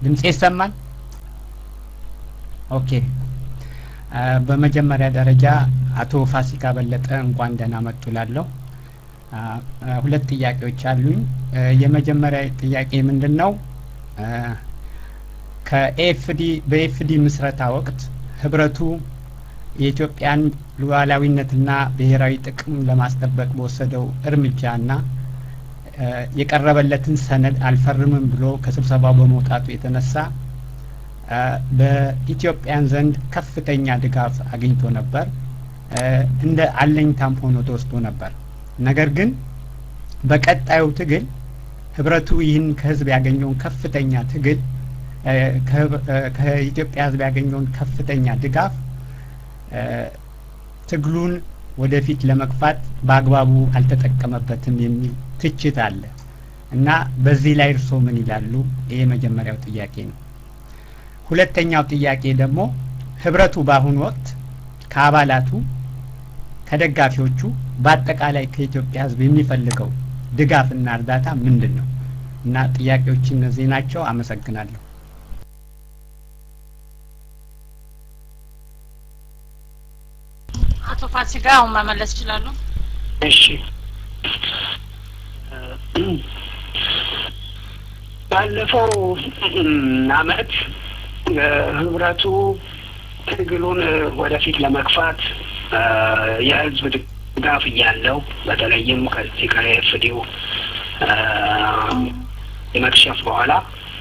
ድምጼ ይሰማል? ኦኬ። በመጀመሪያ ደረጃ አቶ ፋሲካ በለጠ እንኳን ደህና መጡ ላለሁ ሁለት ጥያቄዎች አሉኝ። የመጀመሪያ ጥያቄ ምንድን ነው? ከኤፍዲ በኤፍዲ ምስረታ ወቅት ህብረቱ የኢትዮጵያን ሉዓላዊነትና ብሔራዊ ጥቅም ለማስጠበቅ በወሰደው እርምጃና የቀረበለትን ሰነድ አልፈርምም ብሎ ከስብሰባው በመውጣቱ የተነሳ በኢትዮጵያን ዘንድ ከፍተኛ ድጋፍ አግኝቶ ነበር። እንደ አለኝታም ሆኖ ተወስዶ ነበር። ነገር ግን በቀጣዩ ትግል ህብረቱ ይህን ከህዝብ ያገኘውን ከፍተኛ ትግል ከኢትዮጵያ ህዝብ ያገኘውን ከፍተኛ ድጋፍ ትግሉን ወደፊት ለመግፋት በአግባቡ አልተጠቀመበትም የሚል ትችት አለ እና በዚህ ላይ እርስዎ ምን ይላሉ? ይሄ የመጀመሪያው ጥያቄ ነው። ሁለተኛው ጥያቄ ደግሞ ህብረቱ በአሁኑ ወቅት ከአባላቱ ከደጋፊዎቹ በአጠቃላይ ከኢትዮጵያ ህዝብ የሚፈልገው ድጋፍና እርዳታ ምንድን ነው? እና ጥያቄዎች እነዚህ ናቸው። አመሰግናለሁ። አቶ ፋሲካ አሁን መመለስ ይችላሉ? እሺ ባለፈው አመት ህብረቱ ትግሉን ወደፊት ለመግፋት የህዝብ ድጋፍ እያለው በተለይም ከዚህ ከኤፍዲው የመክሸፍ በኋላ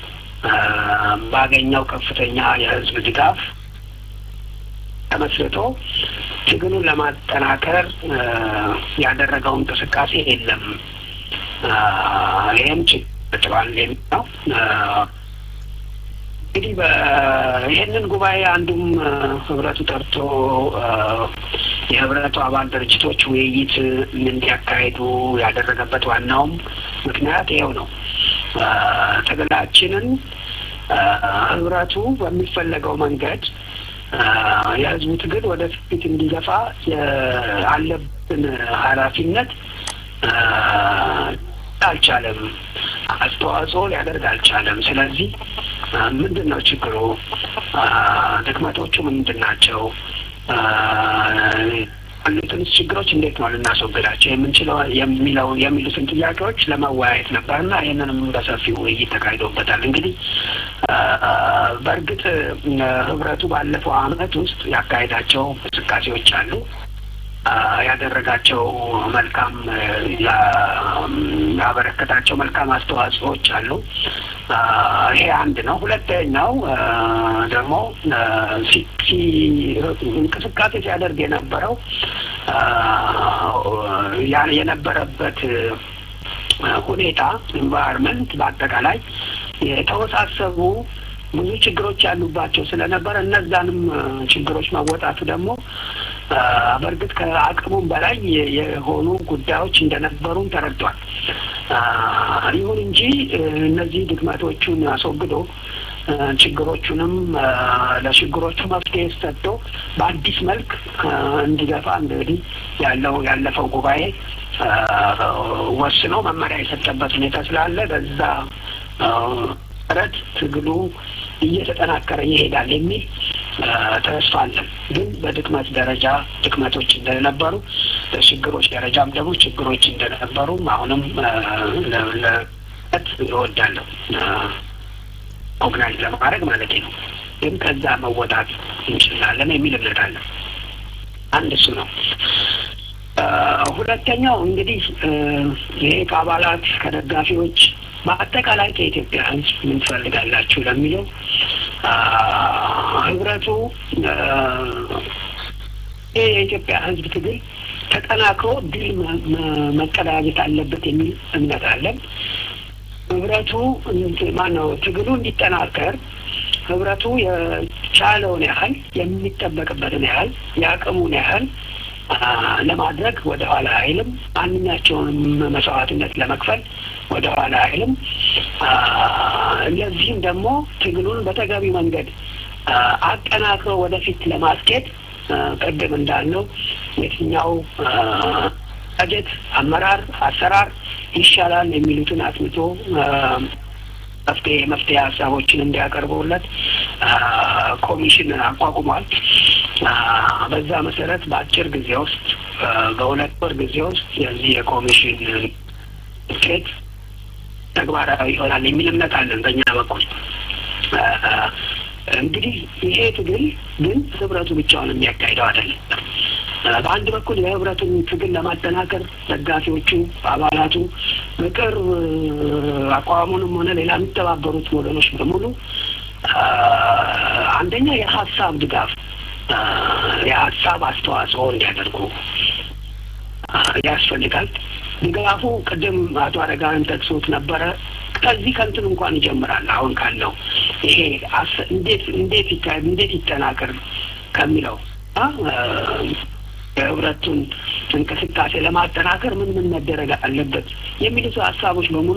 ባገኘው ከፍተኛ የህዝብ ድጋፍ ተመስርቶ ትግሉን ለማጠናከር ያደረገው እንቅስቃሴ የለም። ይህም ችግር የሚል ነው። እንግዲህ ይህንን ጉባኤ አንዱም ህብረቱ ጠርቶ የህብረቱ አባል ድርጅቶች ውይይት እንዲያካሂዱ ያደረገበት ዋናውም ምክንያት ይኸው ነው። ትግላችንን ህብረቱ በሚፈለገው መንገድ የህዝቡ ትግል ወደፊት እንዲገፋ አለብን ኃላፊነት አልቻለም፣ አስተዋጽኦ ሊያደርግ አልቻለም። ስለዚህ ምንድን ነው ችግሩ? ድክመቶቹ ምንድን ናቸው? ያሉትንስ ችግሮች እንዴት ነው ልናስወግዳቸው የምንችለው የሚለው የሚሉትን ጥያቄዎች ለመወያየት ነበርና ይህንንም በሰፊው ውይይት ተካሂዶበታል። እንግዲህ በእርግጥ ህብረቱ ባለፈው አመት ውስጥ ያካሄዳቸው እንቅስቃሴዎች አሉ። ያደረጋቸው መልካም ያበረከታቸው መልካም አስተዋጽኦዎች አሉ። ይሄ አንድ ነው። ሁለተኛው ደግሞ እንቅስቃሴ ሲያደርግ የነበረው የነበረበት ሁኔታ ኢንቫይሮንመንት በአጠቃላይ የተወሳሰቡ ብዙ ችግሮች ያሉባቸው ስለነበረ እነዛንም ችግሮች መወጣቱ ደግሞ በእርግጥ ከአቅሙም በላይ የሆኑ ጉዳዮች እንደነበሩም ተረድቷል። ይሁን እንጂ እነዚህ ድክመቶቹን አስወግዶ ችግሮቹንም ለችግሮቹ መፍትሄ ሰጥቶ በአዲስ መልክ እንዲገፋ እንግዲህ ያለው ያለፈው ጉባኤ ወስኖ መመሪያ የሰጠበት ሁኔታ ስላለ በዛ መሰረት ትግሉ እየተጠናከረ ይሄዳል የሚል ተስፋ አለን። ግን በድክመት ደረጃ ድክመቶች እንደነበሩ፣ በችግሮች ደረጃም ደግሞ ችግሮች እንደነበሩ አሁንም ለለት እወዳለሁ ኦርጋናይዝ ለማድረግ ማለት ነው። ግን ከዛ መወጣት እንችላለን የሚል እምነት አለን። አንድ እሱ ነው። ሁለተኛው እንግዲህ ይሄ ከአባላት ከደጋፊዎች በአጠቃላይ ከኢትዮጵያ ሕዝብ ምን ትፈልጋላችሁ ለሚለው ህብረቱ ይህ የኢትዮጵያ ሕዝብ ትግል ተጠናክሮ ድል መቀዳጀት አለበት የሚል እምነት አለን። ህብረቱ ማነው ትግሉ እንዲጠናከር ህብረቱ የቻለውን ያህል የሚጠበቅበትን ያህል የአቅሙን ያህል ለማድረግ ወደ ኋላ አይልም። ማንኛቸውንም መስዋዕትነት ለመክፈል ወደ ኋላ አይልም። ለዚህም ደግሞ ትግሉን በተገቢ መንገድ አጠናክሮ ወደፊት ለማስኬድ ቅድም እንዳልነው የትኛው በጀት፣ አመራር፣ አሰራር ይሻላል የሚሉትን አጥንቶ መፍትሄ መፍትሄ ሀሳቦችን እንዲያቀርቡለት ኮሚሽን አቋቁሟል። በዛ መሰረት በአጭር ጊዜ ውስጥ በሁለት ወር ጊዜ ውስጥ የዚህ የኮሚሽን ውጤት ተግባራዊ ይሆናል የሚል እምነት አለን በእኛ በኩል። እንግዲህ ይሄ ትግል ግን ህብረቱ ብቻውን የሚያካሂደው አይደለም። በአንድ በኩል የህብረቱን ትግል ለማጠናከር ደጋፊዎቹ፣ አባላቱ በቅርብ አቋሙንም ሆነ ሌላ የሚተባበሩት ወገኖች በሙሉ አንደኛ የሀሳብ ድጋፍ የሀሳብ አስተዋጽኦ እንዲያደርጉ ያስፈልጋል። ድጋፉ ቅድም አቶ አረጋዊን ጠቅሶት ነበረ። ከዚህ ከንትን እንኳን ይጀምራል። አሁን ካለው ይሄ እንዴት እንዴት ይካሄድ እንዴት ይጠናከር ከሚለው የህብረቱን እንቅስቃሴ ለማጠናከር ምን ምን መደረግ አለበት የሚሉት ሀሳቦች በሙሉ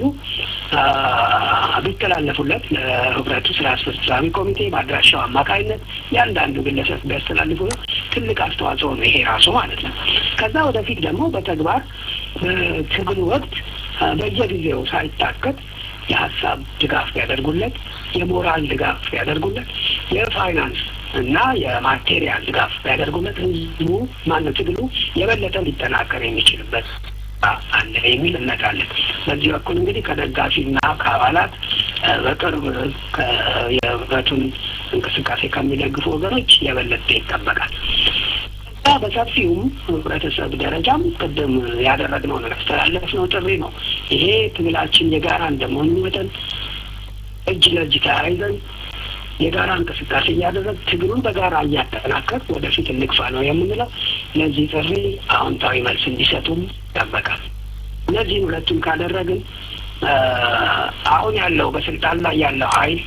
ቢተላለፉለት ለህብረቱ ስራ አስፈጻሚ ኮሚቴ በአድራሻው አማካኝነት ያንዳንዱ ግለሰብ ቢያስተላልፉ ትልቅ አስተዋጽኦ ነው ይሄ ራሱ ማለት ነው። ከዛ ወደፊት ደግሞ በተግባር በትግል ወቅት በየጊዜው ሳይታከት የሀሳብ ድጋፍ ቢያደርጉለት፣ የሞራል ድጋፍ ቢያደርጉለት፣ የፋይናንስ እና የማቴሪያል ድጋፍ ቢያደርጉለት ህዝቡ ማነው ትግሉ የበለጠ ሊጠናከር የሚችልበት አለ የሚል እምነት አለን። በዚህ በኩል እንግዲህ ከደጋፊና ከአባላት በቅርብ የህብረቱን እንቅስቃሴ ከሚደግፉ ወገኖች የበለጠ ይጠበቃል። በሰፊውም ህብረተሰብ ደረጃም ቅድም ያደረግነው ነገር ያስተላለፍነው ጥሪ ነው። ይሄ ትግላችን የጋራ እንደመሆኑ መጠን እጅ ለእጅ ተያይዘን የጋራ እንቅስቃሴ እያደረግ ትግሉን በጋራ እያጠናከር ወደፊት እንግፋ ነው የምንለው። ለዚህ ጥሪ አዎንታዊ መልስ እንዲሰጡም ይጠበቃል። እነዚህን ሁለቱም ካደረግን አሁን ያለው በስልጣን ላይ ያለው ኃይል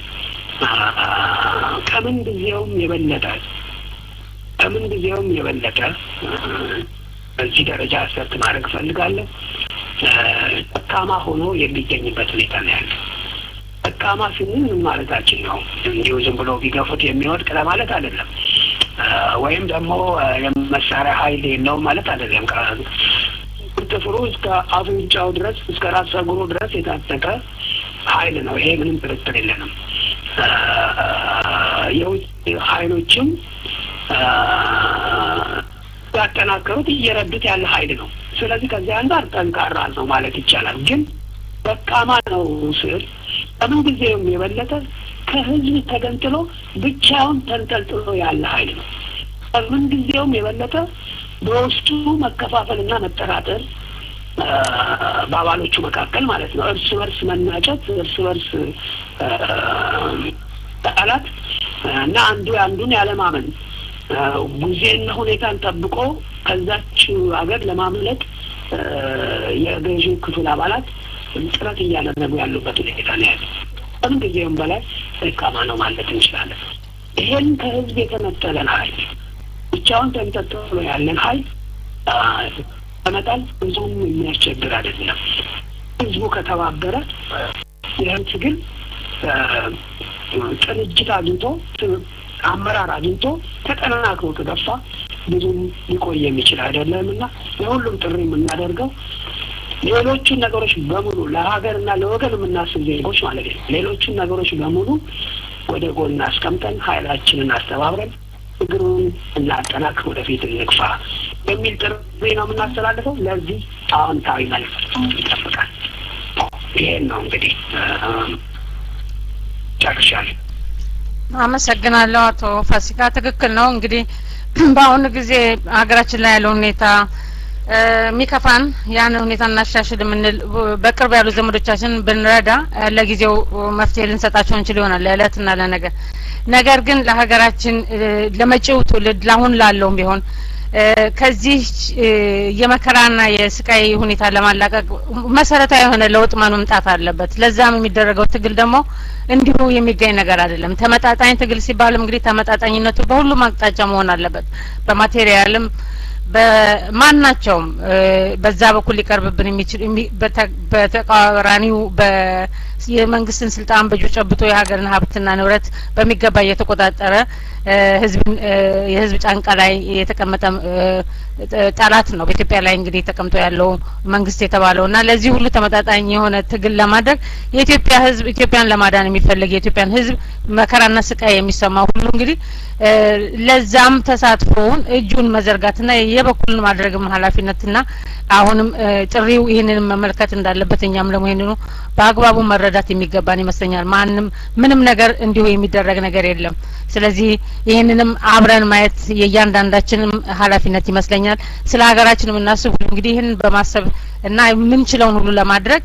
ከምን ጊዜውም የበለጠ ከምን ጊዜውም የበለጠ በዚህ ደረጃ አሰርት ማድረግ እፈልጋለሁ። ደካማ ሆኖ የሚገኝበት ሁኔታ ነው ያለው። ደካማ ስንል ምን ማለታችን ነው? እንዲሁ ዝም ብሎ ቢገፉት የሚወድቅ ለማለት አይደለም። ወይም ደግሞ የመሳሪያ ኃይል የለውም ማለት አይደለም። ጥፍሩ እስከ አፍንጫው ድረስ እስከ ራስ ጸጉሩ ድረስ የታጠቀ ኃይል ነው። ይሄ ምንም ጥርጥር የለንም። የውጭ ኃይሎችም ያጠናከሩት እየረዱት ያለ ኃይል ነው። ስለዚህ ከዚህ አንጻር ጠንካራ ነው ማለት ይቻላል። ግን ደካማ ነው ስል ከምን ጊዜውም የበለጠ ከህዝብ ተገንጥሎ ብቻውን ተንጠልጥሎ ያለ ኃይል ነው። ከምን ጊዜውም የበለጠ በውስጡ መከፋፈልና መጠራጠር በአባሎቹ መካከል ማለት ነው። እርስ በርስ መናጨት፣ እርስ በርስ ቃላት እና አንዱ አንዱን ያለማመን ጊዜና ሁኔታን ጠብቆ ከዛች ሀገር ለማምለጥ የገዢው ክፍል አባላት ጥረት እያደረጉ ያሉበት ሁኔታ ነው ያለው። ከምን ጊዜውም በላይ ደካማ ነው ማለት እንችላለን። ይሄን ከህዝብ የተነጠለን ኃይል ብቻውን ተንጠልጥሎ ያለን ኃይል ለመጣል ብዙም የሚያስቸግር አይደለም። ህዝቡ ከተባበረ ይህን ትግል ቅንጅት አግኝቶ አመራር አግኝቶ ተጠናክሮ ከገፋ ብዙም ሊቆይ የሚችል አይደለም እና ለሁሉም ጥሪ የምናደርገው ሌሎቹን ነገሮች በሙሉ ለሀገርና ለወገን የምናስብ ዜጎች ማለት ነው። ሌሎቹን ነገሮች በሙሉ ወደ ጎን አስቀምጠን ኃይላችንን አስተባብረን ትግሩን እናጠናክር፣ ወደፊት እንግፋ የሚል ጥሪ ነው የምናስተላልፈው። ለዚህ አዎንታዊ መልስ ይጠብቃል። ይሄን ነው እንግዲህ ጨርሻለሁ። አመሰግናለሁ አቶ ፋሲካ። ትክክል ነው። እንግዲህ በአሁኑ ጊዜ ሀገራችን ላይ ያለው ሁኔታ የሚከፋን ያን ሁኔታ እናሻሽል የምንል በቅርብ ያሉ ዘመዶቻችን ብንረዳ ለጊዜው መፍትሄ ልንሰጣቸው እንችል ይሆናል ለእለትና ለነገር። ነገር ግን ለሀገራችን ለመጪው ትውልድ ለአሁን ላለውም ቢሆን ከዚህ የመከራና የስቃይ ሁኔታ ለማላቀቅ መሰረታዊ የሆነ ለውጥ መምጣት አለበት። ለዛም የሚደረገው ትግል ደግሞ እንዲሁ የሚገኝ ነገር አይደለም። ተመጣጣኝ ትግል ሲባልም እንግዲህ ተመጣጣኝነቱ በሁሉም አቅጣጫ መሆን አለበት። በማቴሪያልም በማናቸውም በዛ በኩል ሊቀርብብን የሚችል በተቃራኒው የመንግስትን ስልጣን በእጁ ጨብጦ የሀገርን ሀብትና ንብረት በሚገባ እየተቆጣጠረ ህዝብን የህዝብ ጫንቃ ላይ የተቀመጠ ጠላት ነው። በኢትዮጵያ ላይ እንግዲህ ተቀምጦ ያለው መንግስት የተባለው እና ለዚህ ሁሉ ተመጣጣኝ የሆነ ትግል ለማድረግ የኢትዮጵያ ህዝብ ኢትዮጵያን ለማዳን የሚፈልግ የኢትዮጵያን ህዝብ መከራና ስቃይ የሚሰማ ሁሉ እንግዲህ ለዛም ተሳትፎውን እጁን መዘርጋትና የበኩልን ማድረግም ኃላፊነትና አሁንም ጥሪው ይህንን መመልከት እንዳለበት እኛም ደግሞ ይህንኑ በአግባቡ መረዳት የሚገባን ይመስለኛል። ማንም ምንም ነገር እንዲሁ የሚደረግ ነገር የለም። ስለዚህ ይህንንም አብረን ማየት የእያንዳንዳችንም ኃላፊነት ይመስለኛል። ስለ ሀገራችን የምናስብ ሁሉ እንግዲህ ይህንን በማሰብ እና የምንችለውን ሁሉ ለማድረግ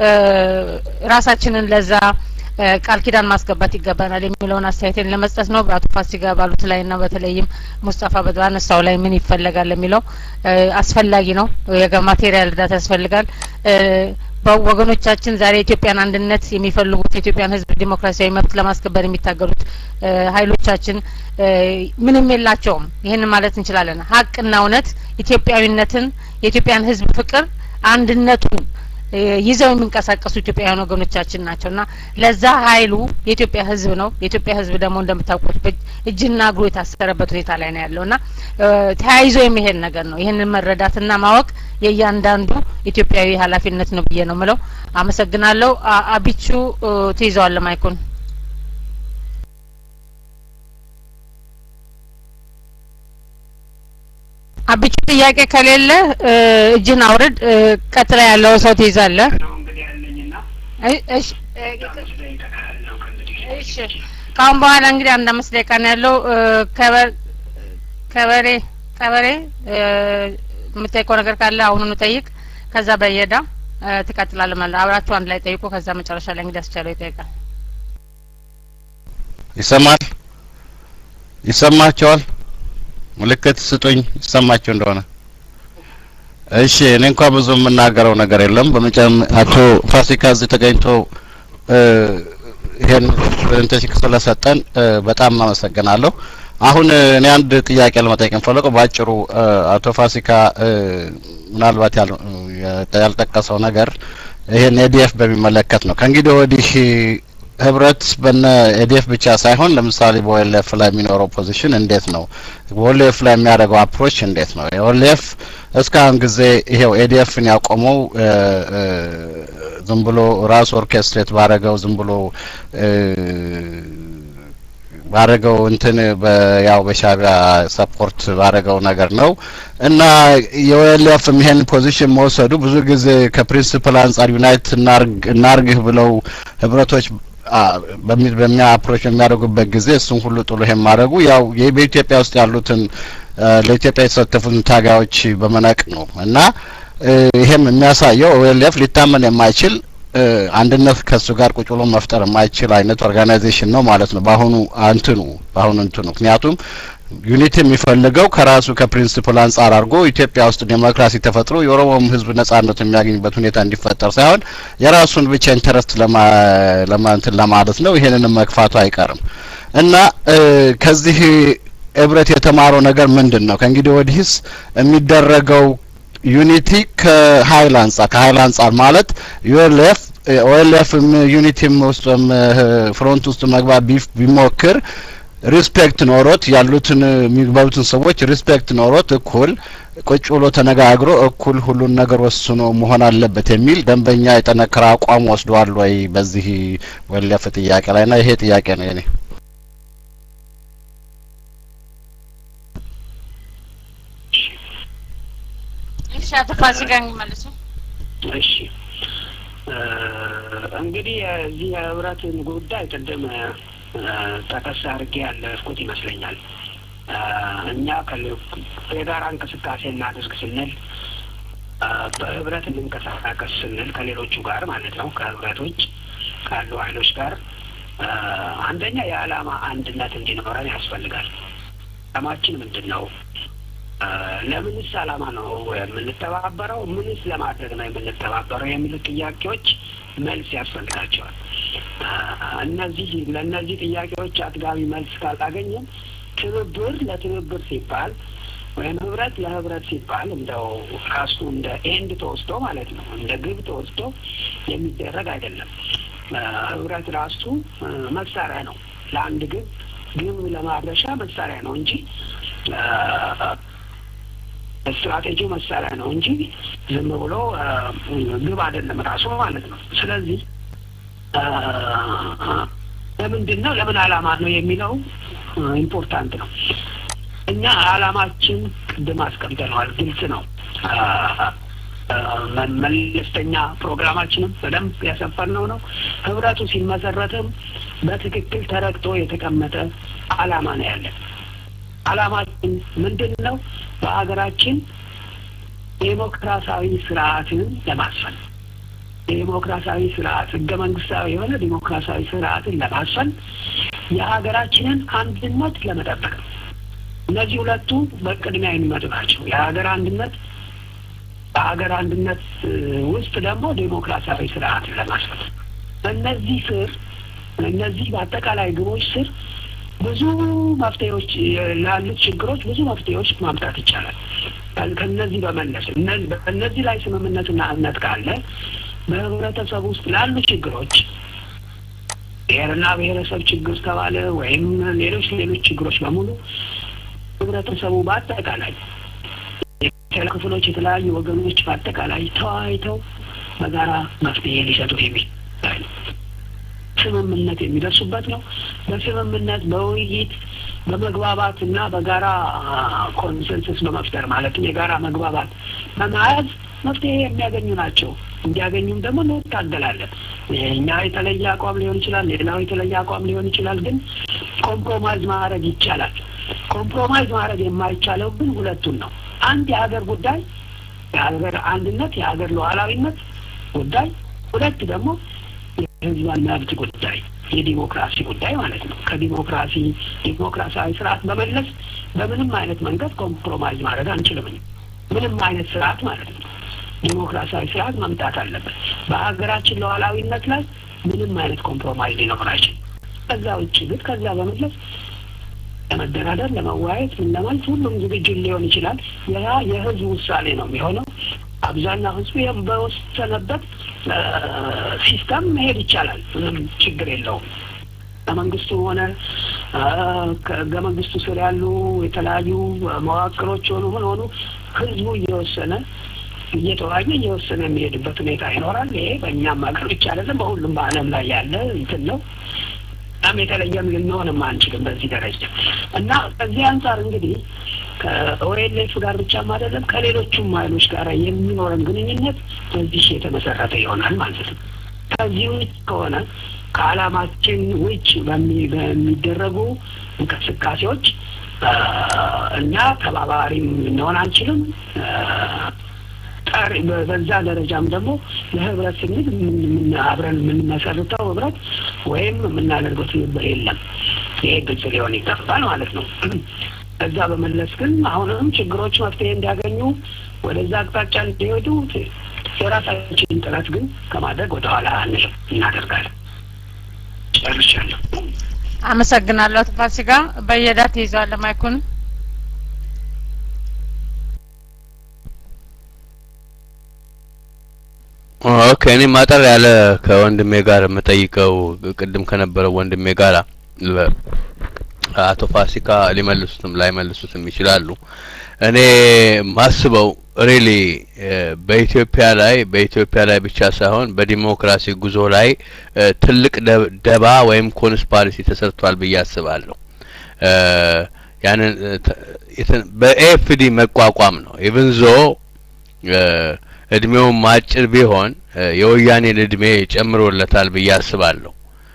ራሳችንን ለዛ ቃል ኪዳን ማስገባት ይገባናል የሚለውን አስተያየቴን ለመስጠት ነው። በአቶ ፋሲካ ባሉት ላይ ና በተለይም ሙስጠፋ ባነሳው ላይ ምን ይፈለጋል የሚለው አስፈላጊ ነው። የማቴሪያል እርዳታ ያስፈልጋል። ወገኖቻችን ዛሬ የኢትዮጵያን አንድነት የሚፈልጉት የኢትዮጵያን ሕዝብ ዲሞክራሲያዊ መብት ለማስከበር የሚታገሉት ኃይሎቻችን ምንም የላቸውም። ይህንን ማለት እንችላለን። ሀቅና እውነት ኢትዮጵያዊነትን፣ የኢትዮጵያን ሕዝብ ፍቅር፣ አንድነቱን ይዘው የሚንቀሳቀሱ ኢትዮጵያውያን ወገኖቻችን ናቸው እና ለዛ ኃይሉ የኢትዮጵያ ህዝብ ነው። የኢትዮጵያ ህዝብ ደግሞ እንደምታውቁት እጅና እግሩ የታሰረበት ሁኔታ ላይ ነው ያለው እና ተያይዞ የሚሄድ ነገር ነው። ይህንን መረዳትና ማወቅ የእያንዳንዱ ኢትዮጵያዊ ኃላፊነት ነው ብዬ ነው ምለው። አመሰግናለሁ። አቢቹ ትይዘዋለ ማይኩን። አቢቹ ጥያቄ ከሌለ እጅን አውርድ። ቀጥላ ያለው ሰው ትይዛለህ። እሺ ከአሁን በኋላ እንግዲህ አንድ አምስት ደቂቃ ነው ያለው። ከበሬ ቀበሬ የምጠይቀው ነገር ካለ አሁኑኑ ጠይቅ። ከዛ በየዳ ትቀጥላለህ ማለት አብራችሁ አንድ ላይ ጠይቁ። ከዛ መጨረሻ ላይ እንግዲህ አስቻለው ይጠይቃል። ይሰማል? ይሰማቸዋል? ምልክት ስጡኝ ይሰማቸው እንደሆነ። እሺ እኔ እንኳ ብዙ የምናገረው ነገር የለም። በመጨረሻ አቶ ፋሲካ እዚህ ተገኝቶ ይሄን ፕሬዘንቴሽን ስለሰጠን በጣም አመሰግናለሁ። አሁን እኔ አንድ ጥያቄ ለመጠየቅ የምፈልገው በአጭሩ አቶ ፋሲካ ምናልባት ያልጠቀሰው ነገር ይሄን ኤዲኤፍ በሚመለከት ነው። ከእንግዲህ ወዲህ ህብረት በነ ኤዲኤፍ ብቻ ሳይሆን ለምሳሌ በኦኤልኤፍ ላይ የሚኖረው ፖዚሽን እንዴት ነው? በኦኤልኤፍ ላይ የሚያደርገው አፕሮች እንዴት ነው? የኦኤልኤፍ እስካሁን ጊዜ ይሄው ኤዲኤፍን ያቆመው ዝም ብሎ ራሱ ኦርኬስትሬት ባረገው ዝም ብሎ ባረገው እንትን ያው በሻቢያ ሰፖርት ባረገው ነገር ነው እና የኦኤልኤፍም ይሄን ፖዚሽን መውሰዱ ብዙ ጊዜ ከፕሪንሲፕል አንጻር ዩናይት እናርግህ ብለው ህብረቶች በሚያ አፕሮች በሚያደርጉበት ጊዜ እሱን ሁሉ ጥሎ ይሄን ማድረጉ ያው በኢትዮጵያ ውስጥ ያሉትን ለኢትዮጵያ የተሳተፉትን ታጋዮች በመናቅ ነው እና ይሄም የሚያሳየው ኦኤልኤፍ ሊታመን የማይችል አንድነት ከሱ ጋር ቁጭ ብሎ መፍጠር የማይችል አይነት ኦርጋናይዜሽን ነው ማለት ነው። በአሁኑ አንትኑ በአሁኑ እንትኑ ምክንያቱም ዩኒቲ የሚፈልገው ከራሱ ከፕሪንሲፕል አንጻር አድርጎ ኢትዮጵያ ውስጥ ዴሞክራሲ ተፈጥሮ የኦሮሞም ህዝብ ነጻነት የሚያገኝበት ሁኔታ እንዲፈጠር ሳይሆን የራሱን ብቻ ኢንተረስት ለማንትን ለማለት ነው። ይሄንንም መግፋቱ አይቀርም እና ከዚህ ህብረት የተማረው ነገር ምንድን ነው? ከእንግዲህ ወዲህስ የሚደረገው ዩኒቲ ከሀይል አንጻር ከሀይል አንጻር ማለት ዩኤልኤፍ ኦኤልኤፍም ዩኒቲም ውስጥ ፍሮንት ውስጥ መግባት ቢሞክር ሪስፔክት ኖሮት ያሉትን የሚግባቡትን ሰዎች ሪስፔክት ኖሮት እኩል ቁጭ ብሎ ተነጋግሮ እኩል ሁሉን ነገር ወስኖ መሆን አለበት የሚል ደንበኛ የጠነከረ አቋም ወስደዋል ወይ በዚህ ኦኤልኤፍ ጥያቄ ላይ ና ይሄ ጥያቄ ነው የኔ። እሺ አቶ ፋሲካ የሚመልሱ እሺ እንግዲህ የዚህ የህብረትን ጉዳይ ቅድም ጠቀስ አድርጌ ያለፍኩት ይመስለኛል። እኛ የጋራ እንቅስቃሴ እናድርግ ስንል በህብረት እንንቀሳቀስ ስንል ከሌሎቹ ጋር ማለት ነው ከህብረቶች ካሉ ኃይሎች ጋር አንደኛ የዓላማ አንድነት እንዲኖረን ያስፈልጋል። ዓላማችን ምንድን ነው? ለምንስ ዓላማ ነው የምንተባበረው? ምንስ ለማድረግ ነው የምንተባበረው? የሚሉት ጥያቄዎች መልስ ያስፈልጋቸዋል። እነዚህ ለእነዚህ ጥያቄዎች አጥጋቢ መልስ ካላገኘን ትብብር ለትብብር ሲባል ወይም ህብረት ለህብረት ሲባል እንደው ራሱ እንደ ኤንድ ተወስዶ ማለት ነው እንደ ግብ ተወስዶ የሚደረግ አይደለም። ህብረት ራሱ መሳሪያ ነው ለአንድ ግብ ግብ ለማድረሻ መሳሪያ ነው እንጂ ስትራቴጂው መሳሪያ ነው እንጂ ዝም ብሎ ግብ አይደለም ራሱ ማለት ነው። ስለዚህ ለምንድን ነው ለምን አላማ ነው የሚለው ኢምፖርታንት ነው። እኛ አላማችን ቅድም አስቀምጠነዋል፣ ግልጽ ነው። መለስተኛ ፕሮግራማችንም በደንብ ያሰፈርነው ነው። ህብረቱ ሲመሰረትም በትክክል ተረግጦ የተቀመጠ አላማ ነው ያለን። አላማችን ምንድን ነው? በሀገራችን ዴሞክራሲያዊ ስርዓትን ለማስፈን ዴሞክራሲያዊ ስርዓት ህገ መንግስታዊ የሆነ ዴሞክራሲያዊ ስርዓትን ለማስፈን የሀገራችንን አንድነት ለመጠበቅ ነው። እነዚህ ሁለቱ በቅድሚያ የሚመጡ ናቸው። የሀገር አንድነት በሀገር አንድነት ውስጥ ደግሞ ዴሞክራሲያዊ ስርዓትን ለማስፈን በእነዚህ ስር እነዚህ በአጠቃላይ ግቦች ስር ብዙ መፍትሄዎች ላሉት ችግሮች ብዙ መፍትሄዎች ማምጣት ይቻላል። ከነዚህ በመለስ በእነዚህ ላይ ስምምነትና እምነት ካለ በህብረተሰብ ውስጥ ላሉ ችግሮች ብሔርና ብሔረሰብ ችግር ተባለ ወይም ሌሎች ሌሎች ችግሮች በሙሉ ህብረተሰቡ በአጠቃላይ ክፍሎች የተለያዩ ወገኖች በአጠቃላይ ተወያይተው በጋራ መፍትሄ ሊሰጡት የሚችል ስምምነት የሚደርሱበት ነው። በስምምነት በውይይት በመግባባት እና በጋራ ኮንሰንሰስ በመፍጠር ማለትም የጋራ መግባባት በመያዝ መፍትሄ የሚያገኙ ናቸው። እንዲያገኙም ደግሞ እንታገላለን። እኛ የተለየ አቋም ሊሆን ይችላል፣ ሌላው የተለየ አቋም ሊሆን ይችላል። ግን ኮምፕሮማይዝ ማድረግ ይቻላል። ኮምፕሮማይዝ ማድረግ የማይቻለው ግን ሁለቱን ነው። አንድ የሀገር ጉዳይ የሀገር አንድነት፣ የሀገር ሉዓላዊነት ጉዳይ፣ ሁለት ደግሞ የህዝባን መብት ጉዳይ የዲሞክራሲ ጉዳይ ማለት ነው። ከዲሞክራሲ ዲሞክራሲያዊ ስርዓት በመለስ በምንም አይነት መንገድ ኮምፕሮማይዝ ማድረግ አንችልም። ምንም አይነት ስርዓት ማለት ነው። ዲሞክራሲያዊ ስርዓት መምጣት አለበት። በሀገራችን ሉዓላዊነት ላይ ምንም አይነት ኮምፕሮማይዝ ሊኖር አይችልም። ከዛ ውጭ ግን ከዛ በመለስ ለመደራደር፣ ለመወያየት፣ ምን ለማለት ሁሉም ዝግጁ ሊሆን ይችላል። ያ የህዝብ ውሳኔ ነው የሚሆነው። አብዛኛው ህዝቡ ይህም በወሰነበት ሲስተም መሄድ ይቻላል። ምንም ችግር የለውም። ከመንግስቱ ሆነ ከህገ መንግስቱ ስር ያሉ የተለያዩ መዋቅሮች ሆኑ ምን ሆኑ ህዝቡ እየወሰነ እየተወያየ እየወሰነ የሚሄድበት ሁኔታ ይኖራል። ይሄ በእኛም ሀገር ብቻ አይደለም፣ በሁሉም በዓለም ላይ ያለ እንትን ነው። በጣም የተለየም ልንሆንም አንችልም በዚህ ደረጃ እና ከዚህ አንጻር እንግዲህ ከኦኤልኤፍ ጋር ብቻም አይደለም ከሌሎቹም ኃይሎች ጋር የሚኖረን ግንኙነት በዚህ የተመሰረተ ይሆናል ማለት ነው። ከዚህ ውጭ ከሆነ ከዓላማችን ውጭ በሚደረጉ እንቅስቃሴዎች እኛ ተባባሪም ልንሆን አንችልም። ጠሪ በዛ ደረጃም ደግሞ ለህብረት ስንል አብረን የምንመሰርተው ህብረት ወይም የምናደርገው ትብብር የለም። ይሄ ግልጽ ሊሆን ይገባል ማለት ነው። ከዛ በመለስ ግን አሁንም ችግሮች መፍትሄ እንዲያገኙ ወደዛ አቅጣጫ እንዲሄዱ የራሳችንን ጥረት ግን ከማድረግ ወደኋላ አንልም፣ እናደርጋለን። ጨርሻለሁ። አመሰግናለሁ። አቶ ፋሲካ በየዳ ትይዘዋለህ ማይኩን። ኦኬ እኔ ማጠር ያለ ከወንድሜ ጋር የምጠይቀው ቅድም ከነበረው ወንድሜ ጋር አቶ ፋሲካ ሊመልሱትም ላይመልሱትም ይችላሉ። እኔ ማስበው ሪሊ በኢትዮጵያ ላይ በኢትዮጵያ ላይ ብቻ ሳይሆን በዲሞክራሲ ጉዞ ላይ ትልቅ ደባ ወይም ኮንስፓሪሲ ተሰርቷል ብዬ አስባለሁ። ያንን በኤፍዲ መቋቋም ነው ኢቭንዞ እድሜውም አጭር ቢሆን የወያኔን እድሜ ጨምሮለታል ብዬ አስባለሁ።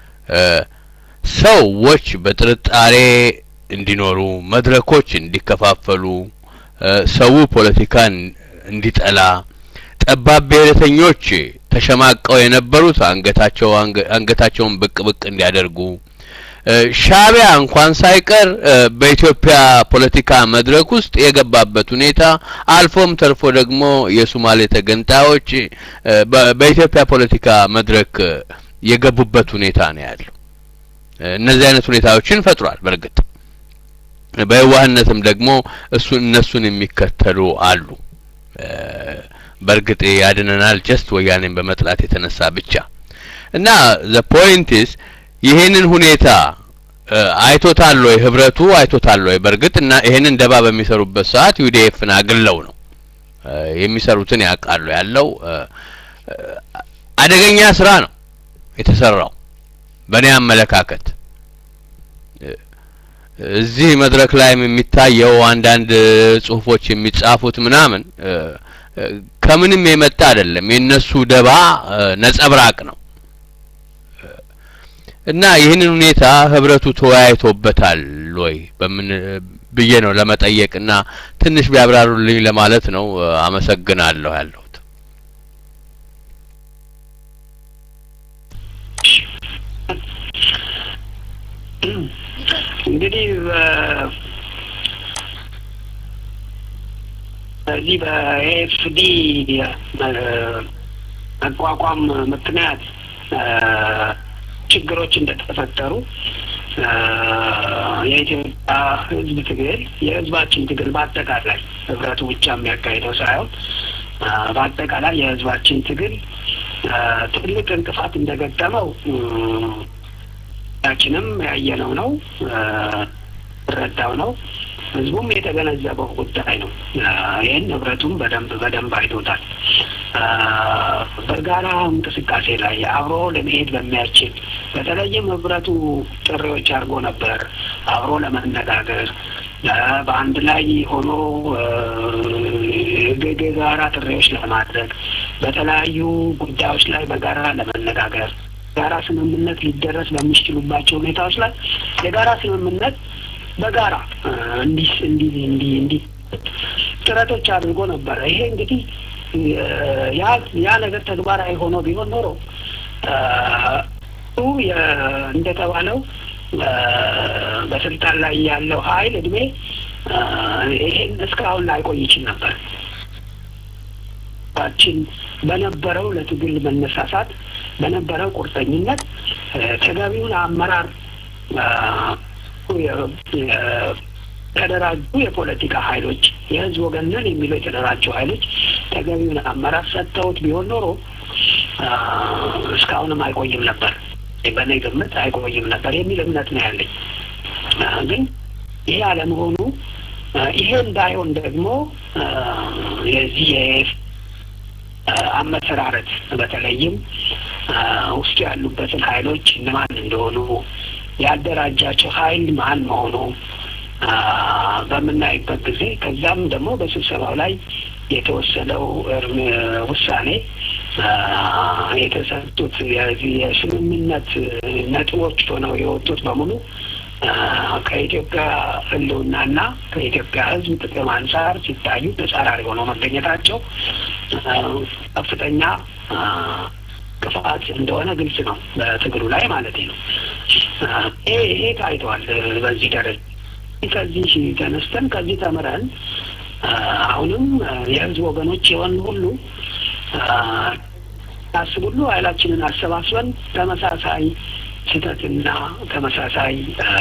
ሰዎች በጥርጣሬ እንዲኖሩ፣ መድረኮች እንዲከፋፈሉ፣ ሰው ፖለቲካን እንዲጠላ፣ ጠባብ ብሔረተኞች ተሸማቀው የነበሩት አንገታቸው አንገታቸውን ብቅ ብቅ እንዲያደርጉ ሻቢያ እንኳን ሳይቀር በኢትዮጵያ ፖለቲካ መድረክ ውስጥ የገባበት ሁኔታ አልፎም ተርፎ ደግሞ የሱማሌ ተገንጣዮች በኢትዮጵያ ፖለቲካ መድረክ የገቡበት ሁኔታ ነው ያለው። እነዚህ አይነት ሁኔታዎችን ፈጥሯል። በእርግጥ በየዋህነትም ደግሞ እሱን እነሱን የሚከተሉ አሉ። በእርግጥ ያድነናል ጀስት ወያኔን በመጥላት የተነሳ ብቻ እና ዘ ፖይንት ኢዝ ይሄንን ሁኔታ አይቶታል ወይ ህብረቱ አይቶታል ወይ? በእርግጥ እና ይሄንን ደባ በሚሰሩበት ሰዓት ዩዲኤፍን አግለው ነው የሚሰሩትን ያውቃሉ። ያለው አደገኛ ስራ ነው የተሰራው በእኔ አመለካከት። እዚህ መድረክ ላይም የሚታየው አንዳንድ ጽሁፎች የሚጻፉት ምናምን ከምንም የመጣ አይደለም። የእነሱ ደባ ነጸብራቅ ነው እና ይህንን ሁኔታ ህብረቱ ተወያይቶበታል ወይ በምን ብዬ ነው ለመጠየቅ እና ትንሽ ቢያብራሩልኝ ለማለት ነው። አመሰግናለሁ ያለሁት። እንግዲህ በዚህ በኤፍዲ መቋቋም ምክንያት ችግሮች እንደተፈጠሩ የኢትዮጵያ ህዝብ ትግል የህዝባችን ትግል በአጠቃላይ ህብረቱ ብቻ የሚያካሂደው ሳይሆን በአጠቃላይ የህዝባችን ትግል ትልቅ እንቅፋት እንደገጠመው ሁላችንም ያየነው ነው፣ ረዳው ነው። ህዝቡም የተገነዘበው ጉዳይ ነው። ይህን ህብረቱም በደንብ በደንብ አይቶታል። በጋራ እንቅስቃሴ ላይ አብሮ ለመሄድ በሚያስችል በተለይም ህብረቱ ጥሪዎች አድርጎ ነበር አብሮ ለመነጋገር በአንድ ላይ ሆኖ የጋራ ጥሪዎች ለማድረግ በተለያዩ ጉዳዮች ላይ በጋራ ለመነጋገር ጋራ ስምምነት ሊደረስ በሚችሉባቸው ሁኔታዎች ላይ የጋራ ስምምነት በጋራ እንዲህ እንዲህ እንዲህ እንዲህ ጥረቶች አድርጎ ነበረ። ይሄ እንግዲህ ያ ያ ነገር ተግባራዊ ሆኖ ቢሆን ኖሮ እንደተባለው በስልጣን ላይ ያለው ኃይል እድሜ ይሄን እስካሁን ላይቆይ ይችል ነበር። ችን በነበረው ለትግል መነሳሳት በነበረው ቁርጠኝነት ተገቢውን አመራር የተደራጁ የፖለቲካ ኃይሎች የህዝብ ወገንን የሚለው የተደራጁ ኃይሎች ተገቢውን አመራር ሰጥተውት ቢሆን ኖሮ እስካሁንም አይቆይም ነበር። በእኔ ግምት አይቆይም ነበር የሚል እምነት ነው ያለኝ። ግን ይሄ አለመሆኑ ይሄ እንዳይሆን ደግሞ የዚህ አመሰራረት በተለይም ውስጡ ያሉበትን ኃይሎች እነማን እንደሆኑ ያደራጃቸው ኃይል ማን መሆኑ በምናይበት ጊዜ ከዛም ደግሞ በስብሰባው ላይ የተወሰነው ውሳኔ የተሰጡት የዚህ የስምምነት ነጥቦች ሆነው የወጡት በሙሉ ከኢትዮጵያ ሕልውናና ከኢትዮጵያ ሕዝብ ጥቅም አንጻር ሲታዩ ተጻራሪ ሆነው መገኘታቸው ከፍተኛ ክፋት እንደሆነ ግልጽ ነው፣ በትግሉ ላይ ማለት ነው። ይሄ ይሄ ታይቷል በዚህ ደረጃ። ከዚህ ተነስተን ከዚህ ተምረን አሁንም የህዝብ ወገኖች የሆን ሁሉ ታስብ ሁሉ ኃይላችንን አሰባስበን ተመሳሳይ ስህተትና ተመሳሳይ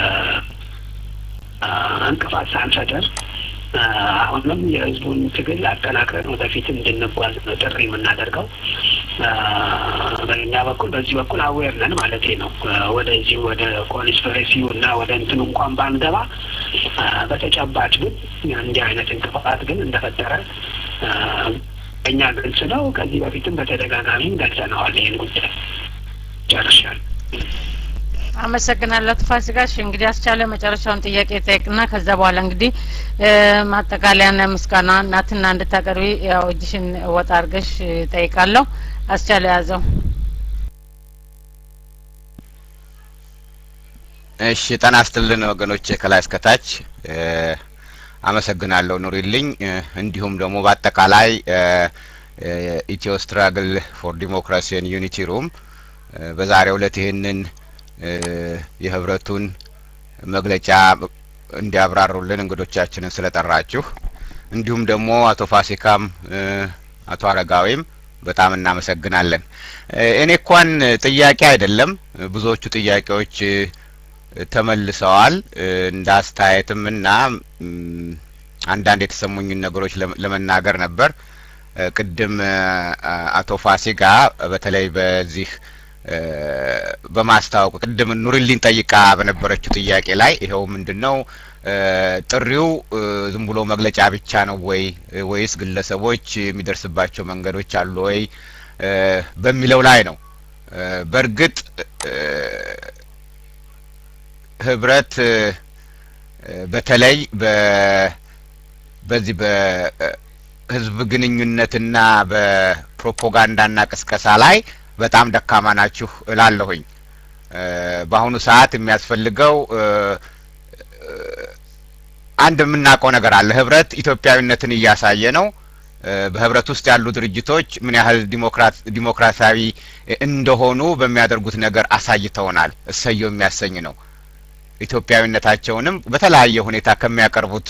እንቅፋት ሳንፈጥር አሁንም የህዝቡን ትግል አጠናክረን ወደፊት እንድንጓዝ ነው ጥሪ የምናደርገው። በእኛ በኩል በዚህ በኩል አዌር ነን ማለት ነው። ወደዚህ ወደ ኮንስፒሬሲው እና ወደ እንትኑ እንኳን ባንገባ በተጨባጭ ግን እንዲህ አይነት እንቅፋት ግን እንደፈጠረ እኛ ግልጽ ነው። ከዚህ በፊትም በተደጋጋሚም ገልጸነዋል። ይህን ጉዳይ ጨርሻል። አመሰግናለሁ ፋሲካሽ። እንግዲህ አስቻለ መጨረሻውን ጥያቄ ጠይቅና ከዛ በኋላ እንግዲህ ማጠቃለያና ምስጋና እናትና እንድታቀርቢ ያው እጅሽን ወጣ አድርገሽ ጠይቃለሁ። አስቻለ ያዘው። እሺ ጤና ይስጥልን ወገኖቼ ከላይ እስከታች አመሰግናለሁ። ኑሪልኝ። እንዲሁም ደግሞ በአጠቃላይ ኢትዮ ስትራግል ፎር ዲሞክራሲን ዩኒቲ ሩም በዛሬው ዕለት ይህንን የህብረቱን መግለጫ እንዲያብራሩልን እንግዶቻችንን ስለጠራችሁ እንዲሁም ደግሞ አቶ ፋሲካም አቶ አረጋዊም በጣም እናመሰግናለን። እኔ እንኳን ጥያቄ አይደለም ብዙዎቹ ጥያቄዎች ተመልሰዋል እንደ አስተያየትም እና አንዳንድ የተሰሙኝን ነገሮች ለመናገር ነበር። ቅድም አቶ ፋሲካ በተለይ በዚህ በማስታወቅ ቅድም ኑሪልኝ ጠይቃ በነበረችው ጥያቄ ላይ ይኸው ምንድን ነው ጥሪው ዝም ብሎ መግለጫ ብቻ ነው ወይ ወይስ ግለሰቦች የሚደርስባቸው መንገዶች አሉ ወይ በሚለው ላይ ነው። በእርግጥ ህብረት በተለይ በዚህ በህዝብ ግንኙነትና በፕሮፓጋንዳና ቅስቀሳ ላይ በጣም ደካማ ናችሁ እላለሁኝ። በአሁኑ ሰዓት የሚያስፈልገው አንድ የምናውቀው ነገር አለ። ህብረት ኢትዮጵያዊነትን እያሳየ ነው። በህብረት ውስጥ ያሉ ድርጅቶች ምን ያህል ዲሞክራሲያዊ እንደሆኑ በሚያደርጉት ነገር አሳይተውናል። እሰየው የሚያሰኝ ነው። ኢትዮጵያዊነታቸውንም በተለያየ ሁኔታ ከሚያቀርቡት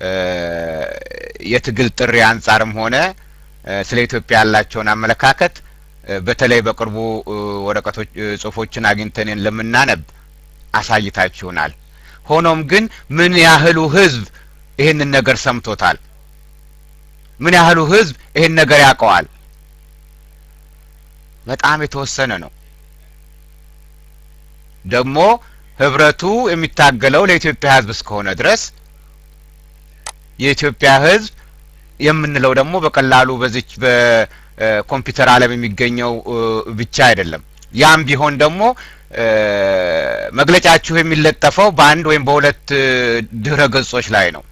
የትግል ጥሪ አንጻርም ሆነ ስለ ኢትዮጵያ ያላቸውን አመለካከት በተለይ በቅርቡ ወረቀቶች ጽሁፎችን አግኝተን ለምናነብ አሳይታችሁናል። ሆኖም ግን ምን ያህሉ ህዝብ ይህንን ነገር ሰምቶታል? ምን ያህሉ ህዝብ ይህን ነገር ያውቀዋል? በጣም የተወሰነ ነው። ደግሞ ህብረቱ የሚታገለው ለኢትዮጵያ ህዝብ እስከሆነ ድረስ የኢትዮጵያ ህዝብ የምንለው ደግሞ በቀላሉ በዚች በኮምፒውተር ዓለም የሚገኘው ብቻ አይደለም። ያም ቢሆን ደግሞ መግለጫችሁ የሚለጠፈው በአንድ ወይም በሁለት ድህረ ገጾች ላይ ነው።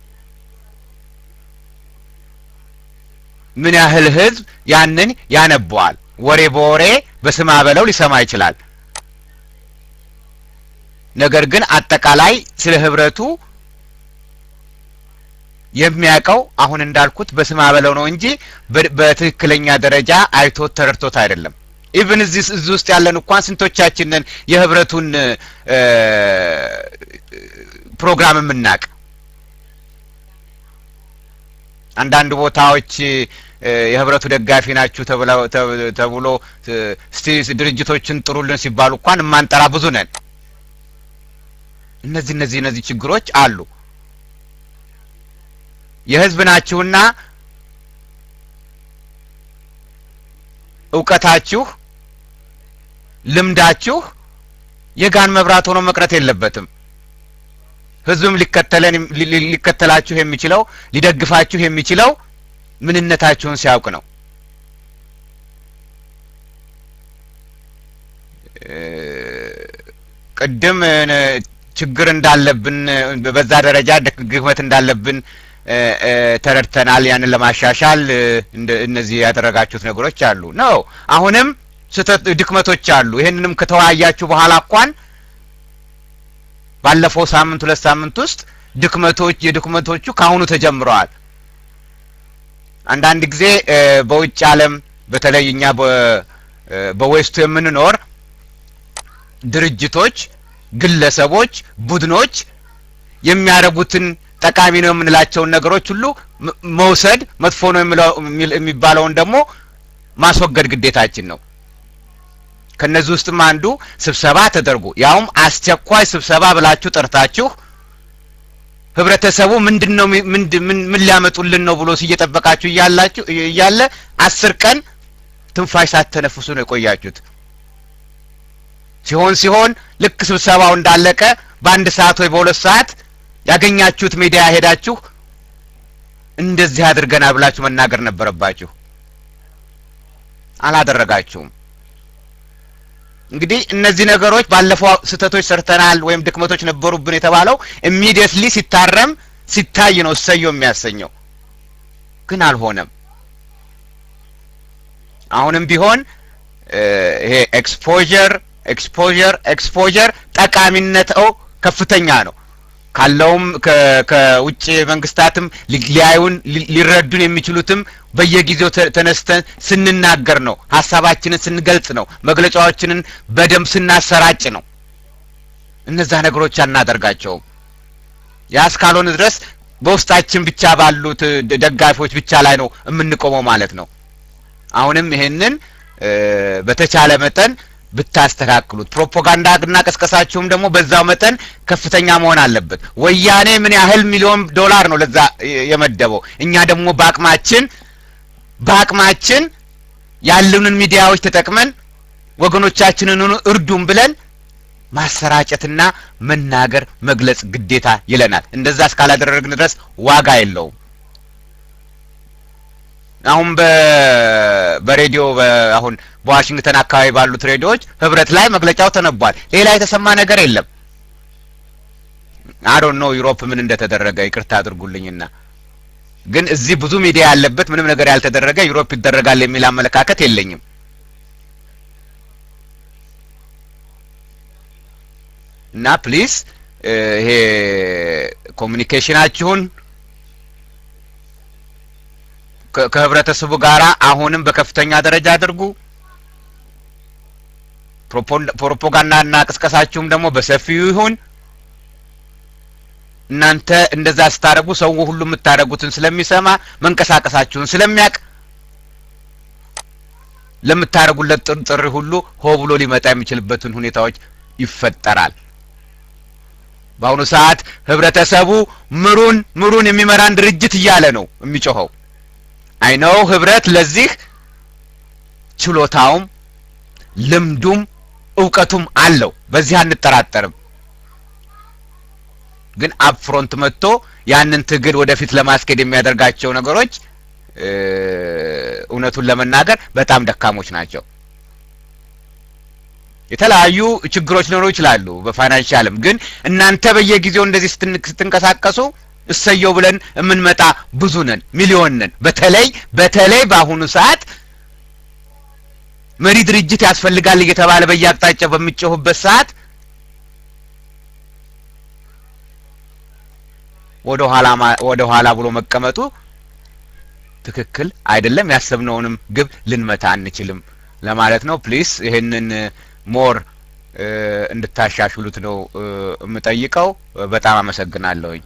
ምን ያህል ህዝብ ያንን ያነበዋል? ወሬ በወሬ በስማ በለው ሊሰማ ይችላል። ነገር ግን አጠቃላይ ስለ ህብረቱ የሚያውቀው አሁን እንዳልኩት በስማ በለው ነው እንጂ በትክክለኛ ደረጃ አይቶት ተረድቶት አይደለም። ኢቭን እዚህ እዚህ ውስጥ ያለን እንኳን ስንቶቻችንን የህብረቱን ፕሮግራም የምናቅ አንዳንድ ቦታዎች የህብረቱ ደጋፊ ናችሁ ተብሎ እስቲ ድርጅቶችን ጥሩልን ሲባሉ እንኳን የማንጠራ ብዙ ነን። እነዚህ እነዚህ እነዚህ ችግሮች አሉ። የህዝብ ናችሁና እውቀታችሁ፣ ልምዳችሁ የጋን መብራት ሆኖ መቅረት የለበትም። ህዝብም ሊከተለን ሊከተላችሁ የሚችለው ሊደግፋችሁ የሚችለው ምንነታችሁን ሲያውቅ ነው። ቅድም ችግር እንዳለብን በዛ ደረጃ ድክመት እንዳለብን ተረድተናል። ያንን ለማሻሻል እነዚህ ያደረጋችሁት ነገሮች አሉ ነው። አሁንም ስህተት ድክመቶች አሉ። ይህንንም ከተወያያችሁ በኋላ እንኳን ባለፈው ሳምንት ሁለት ሳምንት ውስጥ ድክመቶች የድክመቶቹ ከአሁኑ ተጀምረዋል። አንዳንድ ጊዜ በውጭ ዓለም በተለይ እኛ በዌስቱ የምንኖር ድርጅቶች፣ ግለሰቦች፣ ቡድኖች የሚያደርጉትን ጠቃሚ ነው የምንላቸውን ነገሮች ሁሉ መውሰድ፣ መጥፎ ነው የሚባለውን ደግሞ ማስወገድ ግዴታችን ነው። ከነዚህ ውስጥም አንዱ ስብሰባ ተደርጎ ያውም አስቸኳይ ስብሰባ ብላችሁ ጠርታችሁ ህብረተሰቡ ምንድን ነው ምን ሊያመጡልን ነው ብሎ እየጠበቃችሁ እያላችሁ እያለ አስር ቀን ትንፋሽ ሳትተነፍሱ ነው የቆያችሁት። ሲሆን ሲሆን ልክ ስብሰባው እንዳለቀ በአንድ ሰዓት ወይ በሁለት ሰዓት ያገኛችሁት ሚዲያ ሄዳችሁ እንደዚህ አድርገናል ብላችሁ መናገር ነበረባችሁ። አላደረጋችሁም። እንግዲህ እነዚህ ነገሮች ባለፈው ስህተቶች ሰርተናል ወይም ድክመቶች ነበሩብን የተባለው ኢሚዲየትሊ ሲታረም ሲታይ ነው እሰየው የሚያሰኘው። ግን አልሆነም። አሁንም ቢሆን ይሄ ኤክስፖዠር ኤክስፖዠር ኤክስፖዠር ጠቃሚነተው ከፍተኛ ነው። ካለውም ከውጭ መንግስታትም ሊያዩን ሊረዱን የሚችሉትም በየጊዜው ተነስተን ስንናገር ነው። ሀሳባችንን ስንገልጽ ነው። መግለጫዎችንን በደንብ ስናሰራጭ ነው። እነዛ ነገሮች አናደርጋቸውም። ያ እስካልሆነ ድረስ በውስጣችን ብቻ ባሉት ደጋፊዎች ብቻ ላይ ነው የምንቆመው ማለት ነው። አሁንም ይሄንን በተቻለ መጠን ብታስተካክሉት ፕሮፓጋንዳና ቀስቀሳችሁም ደግሞ በዛው መጠን ከፍተኛ መሆን አለበት። ወያኔ ምን ያህል ሚሊዮን ዶላር ነው ለዛ የመደበው? እኛ ደግሞ በአቅማችን በአቅማችን ያሉንን ሚዲያዎች ተጠቅመን ወገኖቻችንን እርዱም ብለን ማሰራጨትና መናገር መግለጽ ግዴታ ይለናል። እንደዛ እስካላደረግን ድረስ ዋጋ የለውም። አሁን በሬዲዮ አሁን በዋሽንግተን አካባቢ ባሉት ሬዲዮዎች ህብረት ላይ መግለጫው ተነቧል። ሌላ የተሰማ ነገር የለም። አዶን ነው ዩሮፕ ምን እንደተደረገ ይቅርታ አድርጉልኝና ግን እዚህ ብዙ ሚዲያ ያለበት ምንም ነገር ያልተደረገ ዩሮፕ ይደረጋል የሚል አመለካከት የለኝም። እና ፕሊስ ይሄ ኮሚኒኬሽናችሁን ከህብረተሰቡ ጋራ አሁንም በከፍተኛ ደረጃ አድርጉ። ፕሮፓጋንዳና ቅስቀሳችሁም ደግሞ በሰፊው ይሁን። እናንተ እንደዛ ስታደርጉ ሰው ሁሉ የምታደርጉትን ስለሚሰማ መንቀሳቀሳችሁን ስለሚያውቅ ለምታደርጉለት ጥሪ ሁሉ ሆ ብሎ ሊመጣ የሚችልበትን ሁኔታዎች ይፈጠራል። በአሁኑ ሰዓት ህብረተሰቡ ምሩን ምሩን የሚመራን ድርጅት እያለ ነው የሚጮኸው። አይነው ህብረት ለዚህ ችሎታውም ልምዱም እውቀቱም አለው። በዚህ አንጠራጠርም። ግን አፕፍሮንት መጥቶ ያንን ትግል ወደፊት ለማስኬድ የሚያደርጋቸው ነገሮች እውነቱን ለመናገር በጣም ደካሞች ናቸው። የተለያዩ ችግሮች ሊኖሩ ይችላሉ በፋይናንሻልም። ግን እናንተ በየጊዜው እንደዚህ ስትንቀሳቀሱ እሰየው ብለን የምንመጣ ብዙ ነን፣ ሚሊዮን ነን። በተለይ በተለይ በአሁኑ ሰዓት መሪ ድርጅት ያስፈልጋል እየተባለ በየአቅጣጫው በሚጮሁበት ሰዓት ወደ ኋላ ወደ ኋላ ብሎ መቀመጡ ትክክል አይደለም። ያሰብነውንም ግብ ልንመታ አንችልም ለማለት ነው። ፕሊስ ይህንን ሞር እንድታሻሽሉት ነው የምጠይቀው። በጣም አመሰግናለሁኝ።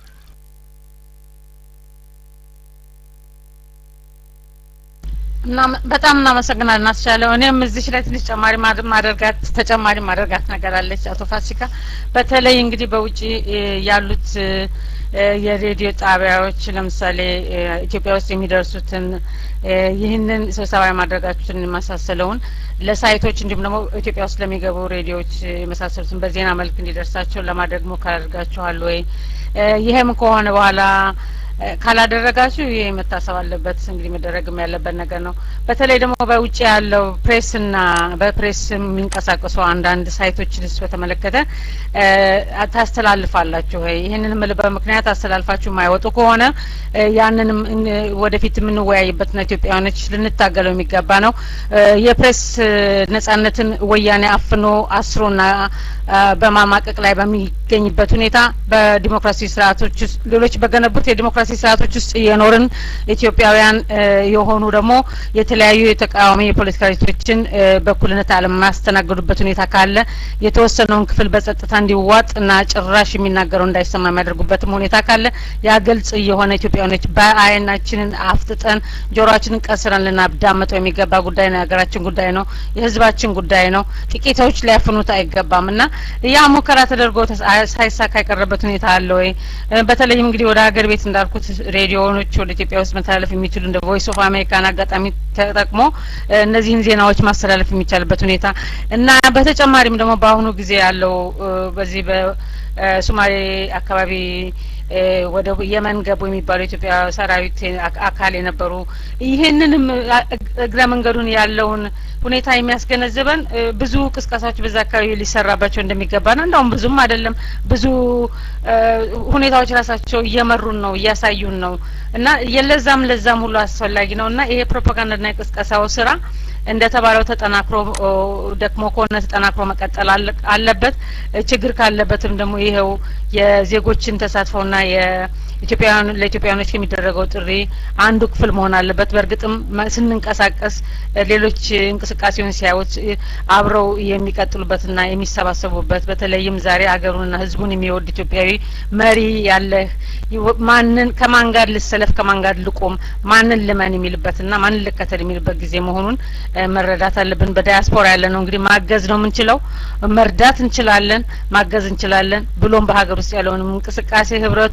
እና በጣም እናመሰግናለን አስቻለው። እኔም እዚች ላይ ትንሽ ጨማሪ ማደርጋት ተጨማሪ ማደርጋት ነገር አለች አቶ ፋሲካ። በተለይ እንግዲህ በውጭ ያሉት የሬዲዮ ጣቢያዎች ለምሳሌ ኢትዮጵያ ውስጥ የሚደርሱትን ይህንን ስብሰባ የማድረጋችሁትን የመሳሰለውን ለሳይቶች እንዲሁም ደግሞ ኢትዮጵያ ውስጥ ለሚገቡ ሬዲዮዎች የመሳሰሉትን በዜና መልክ እንዲደርሳቸው ለማድረግ ሙከራ አድርጋችኋል ወይ? ይሄም ከሆነ በኋላ ካላደረጋችሁ ይሄ መታሰብ አለበት። እንግዲህ መደረግም ያለበት ነገር ነው። በተለይ ደግሞ በውጭ ያለው ፕሬስና በፕሬስ የሚንቀሳቀሱ አንዳንድ ሳይቶችንስ በተመለከተ ታስተላልፋላችሁ ወይ? ይህንን የምልበት ምክንያት አስተላልፋችሁ የማይወጡ ከሆነ ያንንም ወደፊት የምንወያይበትና ኢትዮጵያውያኖች ልንታገለው የሚገባ ነው። የፕሬስ ነጻነትን ወያኔ አፍኖ አስሮና በማማቀቅ ላይ በሚገኝበት ሁኔታ በዲሞክራሲ ስርዓቶች ውስጥ ሌሎች በገነቡት የዲሞክራሲ ስርዓቶች ውስጥ የኖርን ኢትዮጵያውያን የሆኑ ደግሞ የተለያዩ የተቃዋሚ የፖለቲካ ድርጅቶችን በእኩልነት አለማያስተናግዱበት ሁኔታ ካለ የተወሰነውን ክፍል በጸጥታ እንዲዋጥ እና ጭራሽ የሚናገረው እንዳይሰማ የሚያደርጉበትም ሁኔታ ካለ ያ ግልጽ የሆነ ኢትዮጵያውያኖች በአይናችንን አፍጥጠን ጆሮአችንን ቀስረን ልናዳመጠው የሚገባ ጉዳይ ነው። የሀገራችን ጉዳይ ነው። የህዝባችን ጉዳይ ነው። ጥቂቶች ሊያፍኑት አይገባም እና ያ ሙከራ ተደርጎ ሳይሳካ የቀረበት ሁኔታ አለ ወይ? በተለይም እንግዲህ ወደ ሀገር ቤት እንዳልኩት ሬዲዮኖች ወደ ኢትዮጵያ ውስጥ መተላለፍ የሚችሉ እንደ ቮይስ ኦፍ አሜሪካን አጋጣሚ ተጠቅሞ እነዚህን ዜናዎች ማስተላለፍ የሚቻልበት ሁኔታ እና በተጨማሪም ደግሞ በአሁኑ ጊዜ ያለው በዚህ በሶማሌ አካባቢ ወደ የመን ገቡ የሚባሉ የኢትዮጵያ ሰራዊት አካል የነበሩ ይህንንም እግረ መንገዱን ያለውን ሁኔታ የሚያስገነዝበን ብዙ ቅስቀሳዎች በዛ አካባቢ ሊሰራባቸው እንደሚገባና እንደውም ብዙም አይደለም ብዙ ሁኔታዎች ራሳቸው እየመሩን ነው እያሳዩን ነው እና የለዛም ለዛም ሁሉ አስፈላጊ ነው እና ይሄ ፕሮፓጋንዳና የቅስቀሳው ስራ እንደተባለው ተጠናክሮ ደክሞ ከሆነ ተጠናክሮ መቀጠል አለበት። ችግር ካለበትም ደግሞ ይኸው የዜጎችን ተሳትፎና የኢትዮጵያውያን ለኢትዮጵያውያኖች የሚደረገው ጥሪ አንዱ ክፍል መሆን አለበት። በእርግጥም ስንንቀሳቀስ ሌሎች እንቅስቃሴውን ሲያዩት አብረው የሚቀጥሉበትና የሚሰባሰቡበት በተለይም ዛሬ አገሩንና ሕዝቡን የሚወድ ኢትዮጵያዊ መሪ ያለህ ማንን ከማን ጋር ልሰለፍ ከማን ጋር ልቆም ማንን ልመን የሚልበትና ማንን ልከተል የሚልበት ጊዜ መሆኑን መረዳት አለብን። በዳያስፖራ ያለ ነው እንግዲህ ማገዝ ነው የምንችለው፣ መርዳት እንችላለን፣ ማገዝ እንችላለን። ብሎም በሀገር ውስጥ ያለውንም እንቅስቃሴ ህብረቱ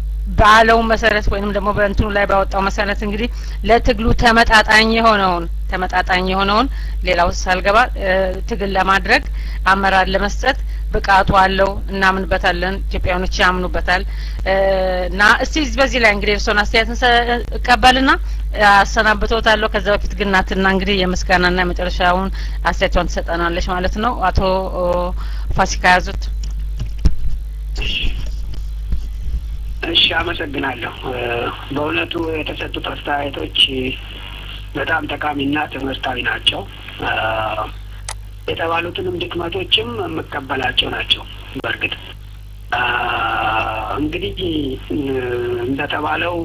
ባለው መሰረት ወይንም ደግሞ በእንትኑ ላይ ባወጣው መሰረት እንግዲህ ለትግሉ ተመጣጣኝ የሆነውን ተመጣጣኝ የሆነውን ሌላው ሳልገባ ትግል ለማድረግ አመራር ለመስጠት ብቃቱ አለው፣ እናምንበታለን። ኢትዮጵያውያኖች ያምኑበታል እና እስቲ በዚህ ላይ እንግዲህ እርስዎን አስተያየትን እቀበልና አሰናብቶታለሁ። ከዛ በፊት ግን ናትና እንግዲህ የምስጋናና የመጨረሻውን አስተያየቷን ትሰጠናለች ማለት ነው። አቶ ፋሲካ ያዙት። እሺ፣ አመሰግናለሁ። በእውነቱ የተሰጡት አስተያየቶች በጣም ጠቃሚና ትምህርታዊ ናቸው። የተባሉትንም ድክመቶችም የምቀበላቸው ናቸው። በእርግጥ እንግዲህ እንደተባለው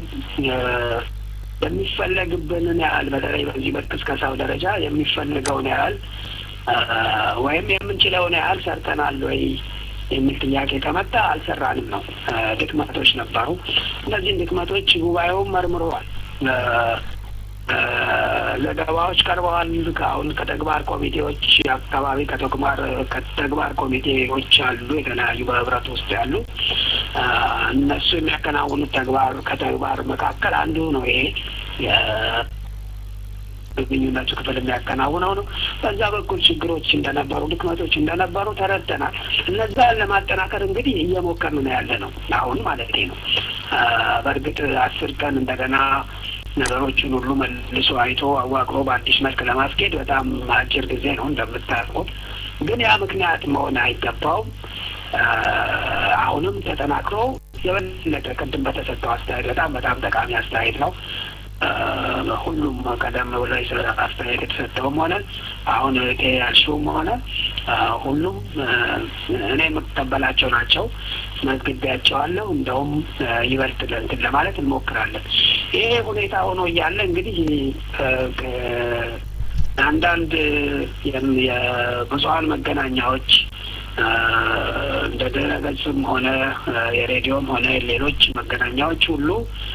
የሚፈለግብንን ያህል በተለይ በዚህ በቅስቀሳው ደረጃ የሚፈለገውን ያህል ወይም የምንችለውን ያህል ሰርተናል ወይ የሚል ጥያቄ ከመጣ አልሰራንም ነው። ድክመቶች ነበሩ። እነዚህን ድክመቶች ጉባኤውም መርምረዋል። ዘገባዎች ቀርበዋል። ከአሁን ከተግባር ኮሚቴዎች አካባቢ ከተግባር ከተግባር ኮሚቴዎች አሉ የተለያዩ በህብረት ውስጥ ያሉ እነሱ የሚያከናውኑት ተግባር ከተግባር መካከል አንዱ ነው ይሄ ግንኙነቱ ክፍል የሚያከናውነው ነው። በዛ በኩል ችግሮች እንደነበሩ፣ ድክመቶች እንደነበሩ ተረድተናል። እነዛን ለማጠናከር እንግዲህ እየሞከርን ነው ያለ ነው አሁን ማለት ነው። በእርግጥ አስር ቀን እንደገና ነገሮችን ሁሉ መልሶ አይቶ አዋቅሮ በአዲስ መልክ ለማስኬድ በጣም አጭር ጊዜ ነው እንደምታውቁት። ግን ያ ምክንያት መሆን አይገባውም። አሁንም ተጠናክሮ የበለጠ ቅድም በተሰጠው አስተያየት በጣም በጣም ጠቃሚ አስተያየት ነው። ሁሉም ቀደም ብሎ ስለ አስተያየት የተሰጠውም ሆነ አሁን እቴ ያልሽውም ሆነ ሁሉም እኔ የምቀበላቸው ናቸው። መዝግቤያቸዋለሁ። እንደውም ይበልጥ እንትን ለማለት እንሞክራለን። ይሄ ሁኔታ ሆኖ እያለ እንግዲህ አንዳንድ የብዙሀን መገናኛዎች እንደ ድረ ገጽም ሆነ የሬዲዮም ሆነ ሌሎች መገናኛዎች ሁሉ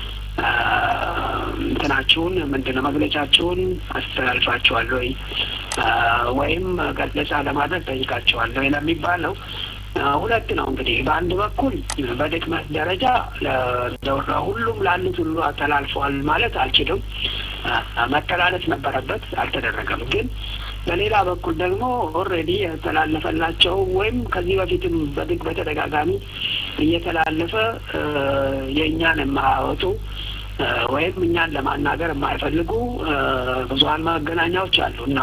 እንትናችሁን ምንድን ነው መግለጫችሁን አስተላልፋችኋል ወይ ወይም ገለጻ ለማድረግ ጠይቃችኋል ወይ ለሚባለው ሁለት ነው እንግዲህ በአንድ በኩል በድክመት ደረጃ ሁሉም ላሉት ሁሉ አስተላልፈዋል ማለት አልችልም። መተላለፍ ነበረበት፣ አልተደረገም። ግን በሌላ በኩል ደግሞ ኦልሬዲ የተላለፈላቸው ወይም ከዚህ በፊትም በድግ በተደጋጋሚ እየተላለፈ የእኛን የማያወጡ ወይም እኛን ለማናገር የማይፈልጉ ብዙሀን መገናኛዎች አሉ እና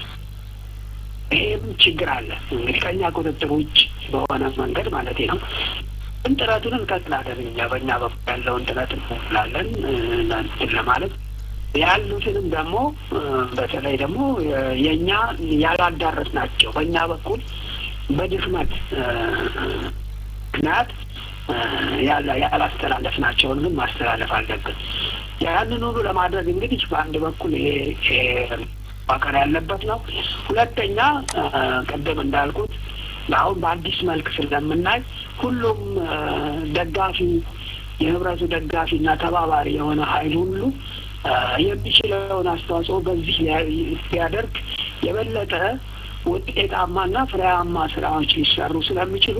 ይሄም ችግር አለ እንግዲህ ከእኛ ቁጥጥር ውጭ በሆነ መንገድ ማለት ነው። ግን ጥረቱን እንቀጥላለን። እኛ በእኛ በኩል ያለውን ጥረት እንላለን እንትን ለማለት ያሉትንም ደግሞ በተለይ ደግሞ የእኛ ያላዳረስ ናቸው በእኛ በኩል በድክመት ምክንያት ያላስተላለፍ ናቸውን ግን ማስተላለፍ አለብን። ያንን ሁሉ ለማድረግ እንግዲህ በአንድ በኩል ይሄ ማቀር ያለበት ነው። ሁለተኛ ቅድም እንዳልኩት አሁን በአዲስ መልክ ስለምናይ ሁሉም ደጋፊ የህብረቱ ደጋፊ እና ተባባሪ የሆነ ሀይል ሁሉ የሚችለውን አስተዋጽኦ በዚህ ሊያደርግ የበለጠ ውጤታማና ፍሬያማ ስራዎች ሊሰሩ ስለሚችሉ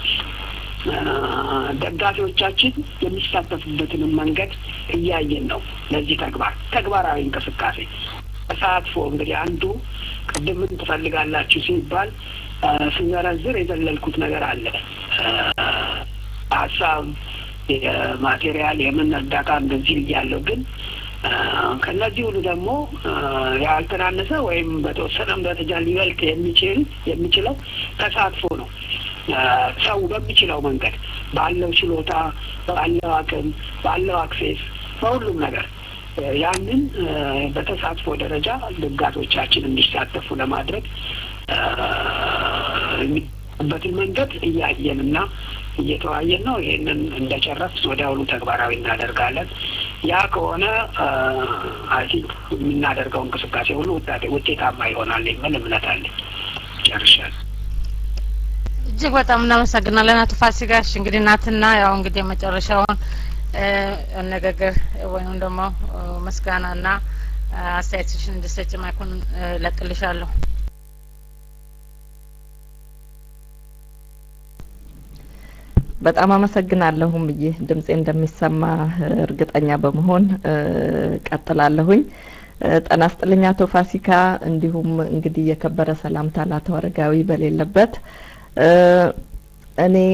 ደጋፊዎቻችን የሚሳተፉበትንም መንገድ እያየን ነው። ለዚህ ተግባር ተግባራዊ እንቅስቃሴ ተሳትፎ እንግዲህ አንዱ ቅድም ምን ትፈልጋላችሁ ሲባል ስንዘረዝር የዘለልኩት ነገር አለ። ሀሳብ፣ የማቴሪያል፣ የምን እርዳታ እንደዚህ እያለው ግን ከእነዚህ ሁሉ ደግሞ ያልተናነሰ ወይም በተወሰነም ደረጃ ሊበልጥ የሚችል የሚችለው ተሳትፎ ነው። ሰው በሚችለው መንገድ ባለው ችሎታ፣ ባለው አቅም፣ ባለው አክሴስ በሁሉም ነገር ያንን በተሳትፎ ደረጃ ደጋፊዎቻችን እንዲሳተፉ ለማድረግ የሚበትን መንገድ እያየን እና እየተወያየን ነው። ይህንን እንደጨረስ ወዲያውኑ ተግባራዊ እናደርጋለን። ያ ከሆነ አይ ቲንክ የምናደርገው እንቅስቃሴ ሁሉ ውጤታማ ይሆናል የሚል እምነት አለኝ። ጨርሻለሁ። እጅግ በጣም እናመሰግናለን አቶ ፋሲጋሽ። እንግዲህ እናትና ያው እንግዲህ የመጨረሻውን አነጋገር ወይም ደግሞ ምስጋናና አስተያየትሽን እንድሰጭ ማይኩን ለቅልሻለሁ። በጣም አመሰግናለሁም ብዬ ድምጼ እንደሚሰማ እርግጠኛ በመሆን ቀጥላለሁኝ። ጤና ይስጥልኝ አቶ ፋሲካ፣ እንዲሁም እንግዲህ የከበረ ሰላምታ ለአቶ አረጋዊ በሌለበት እኔ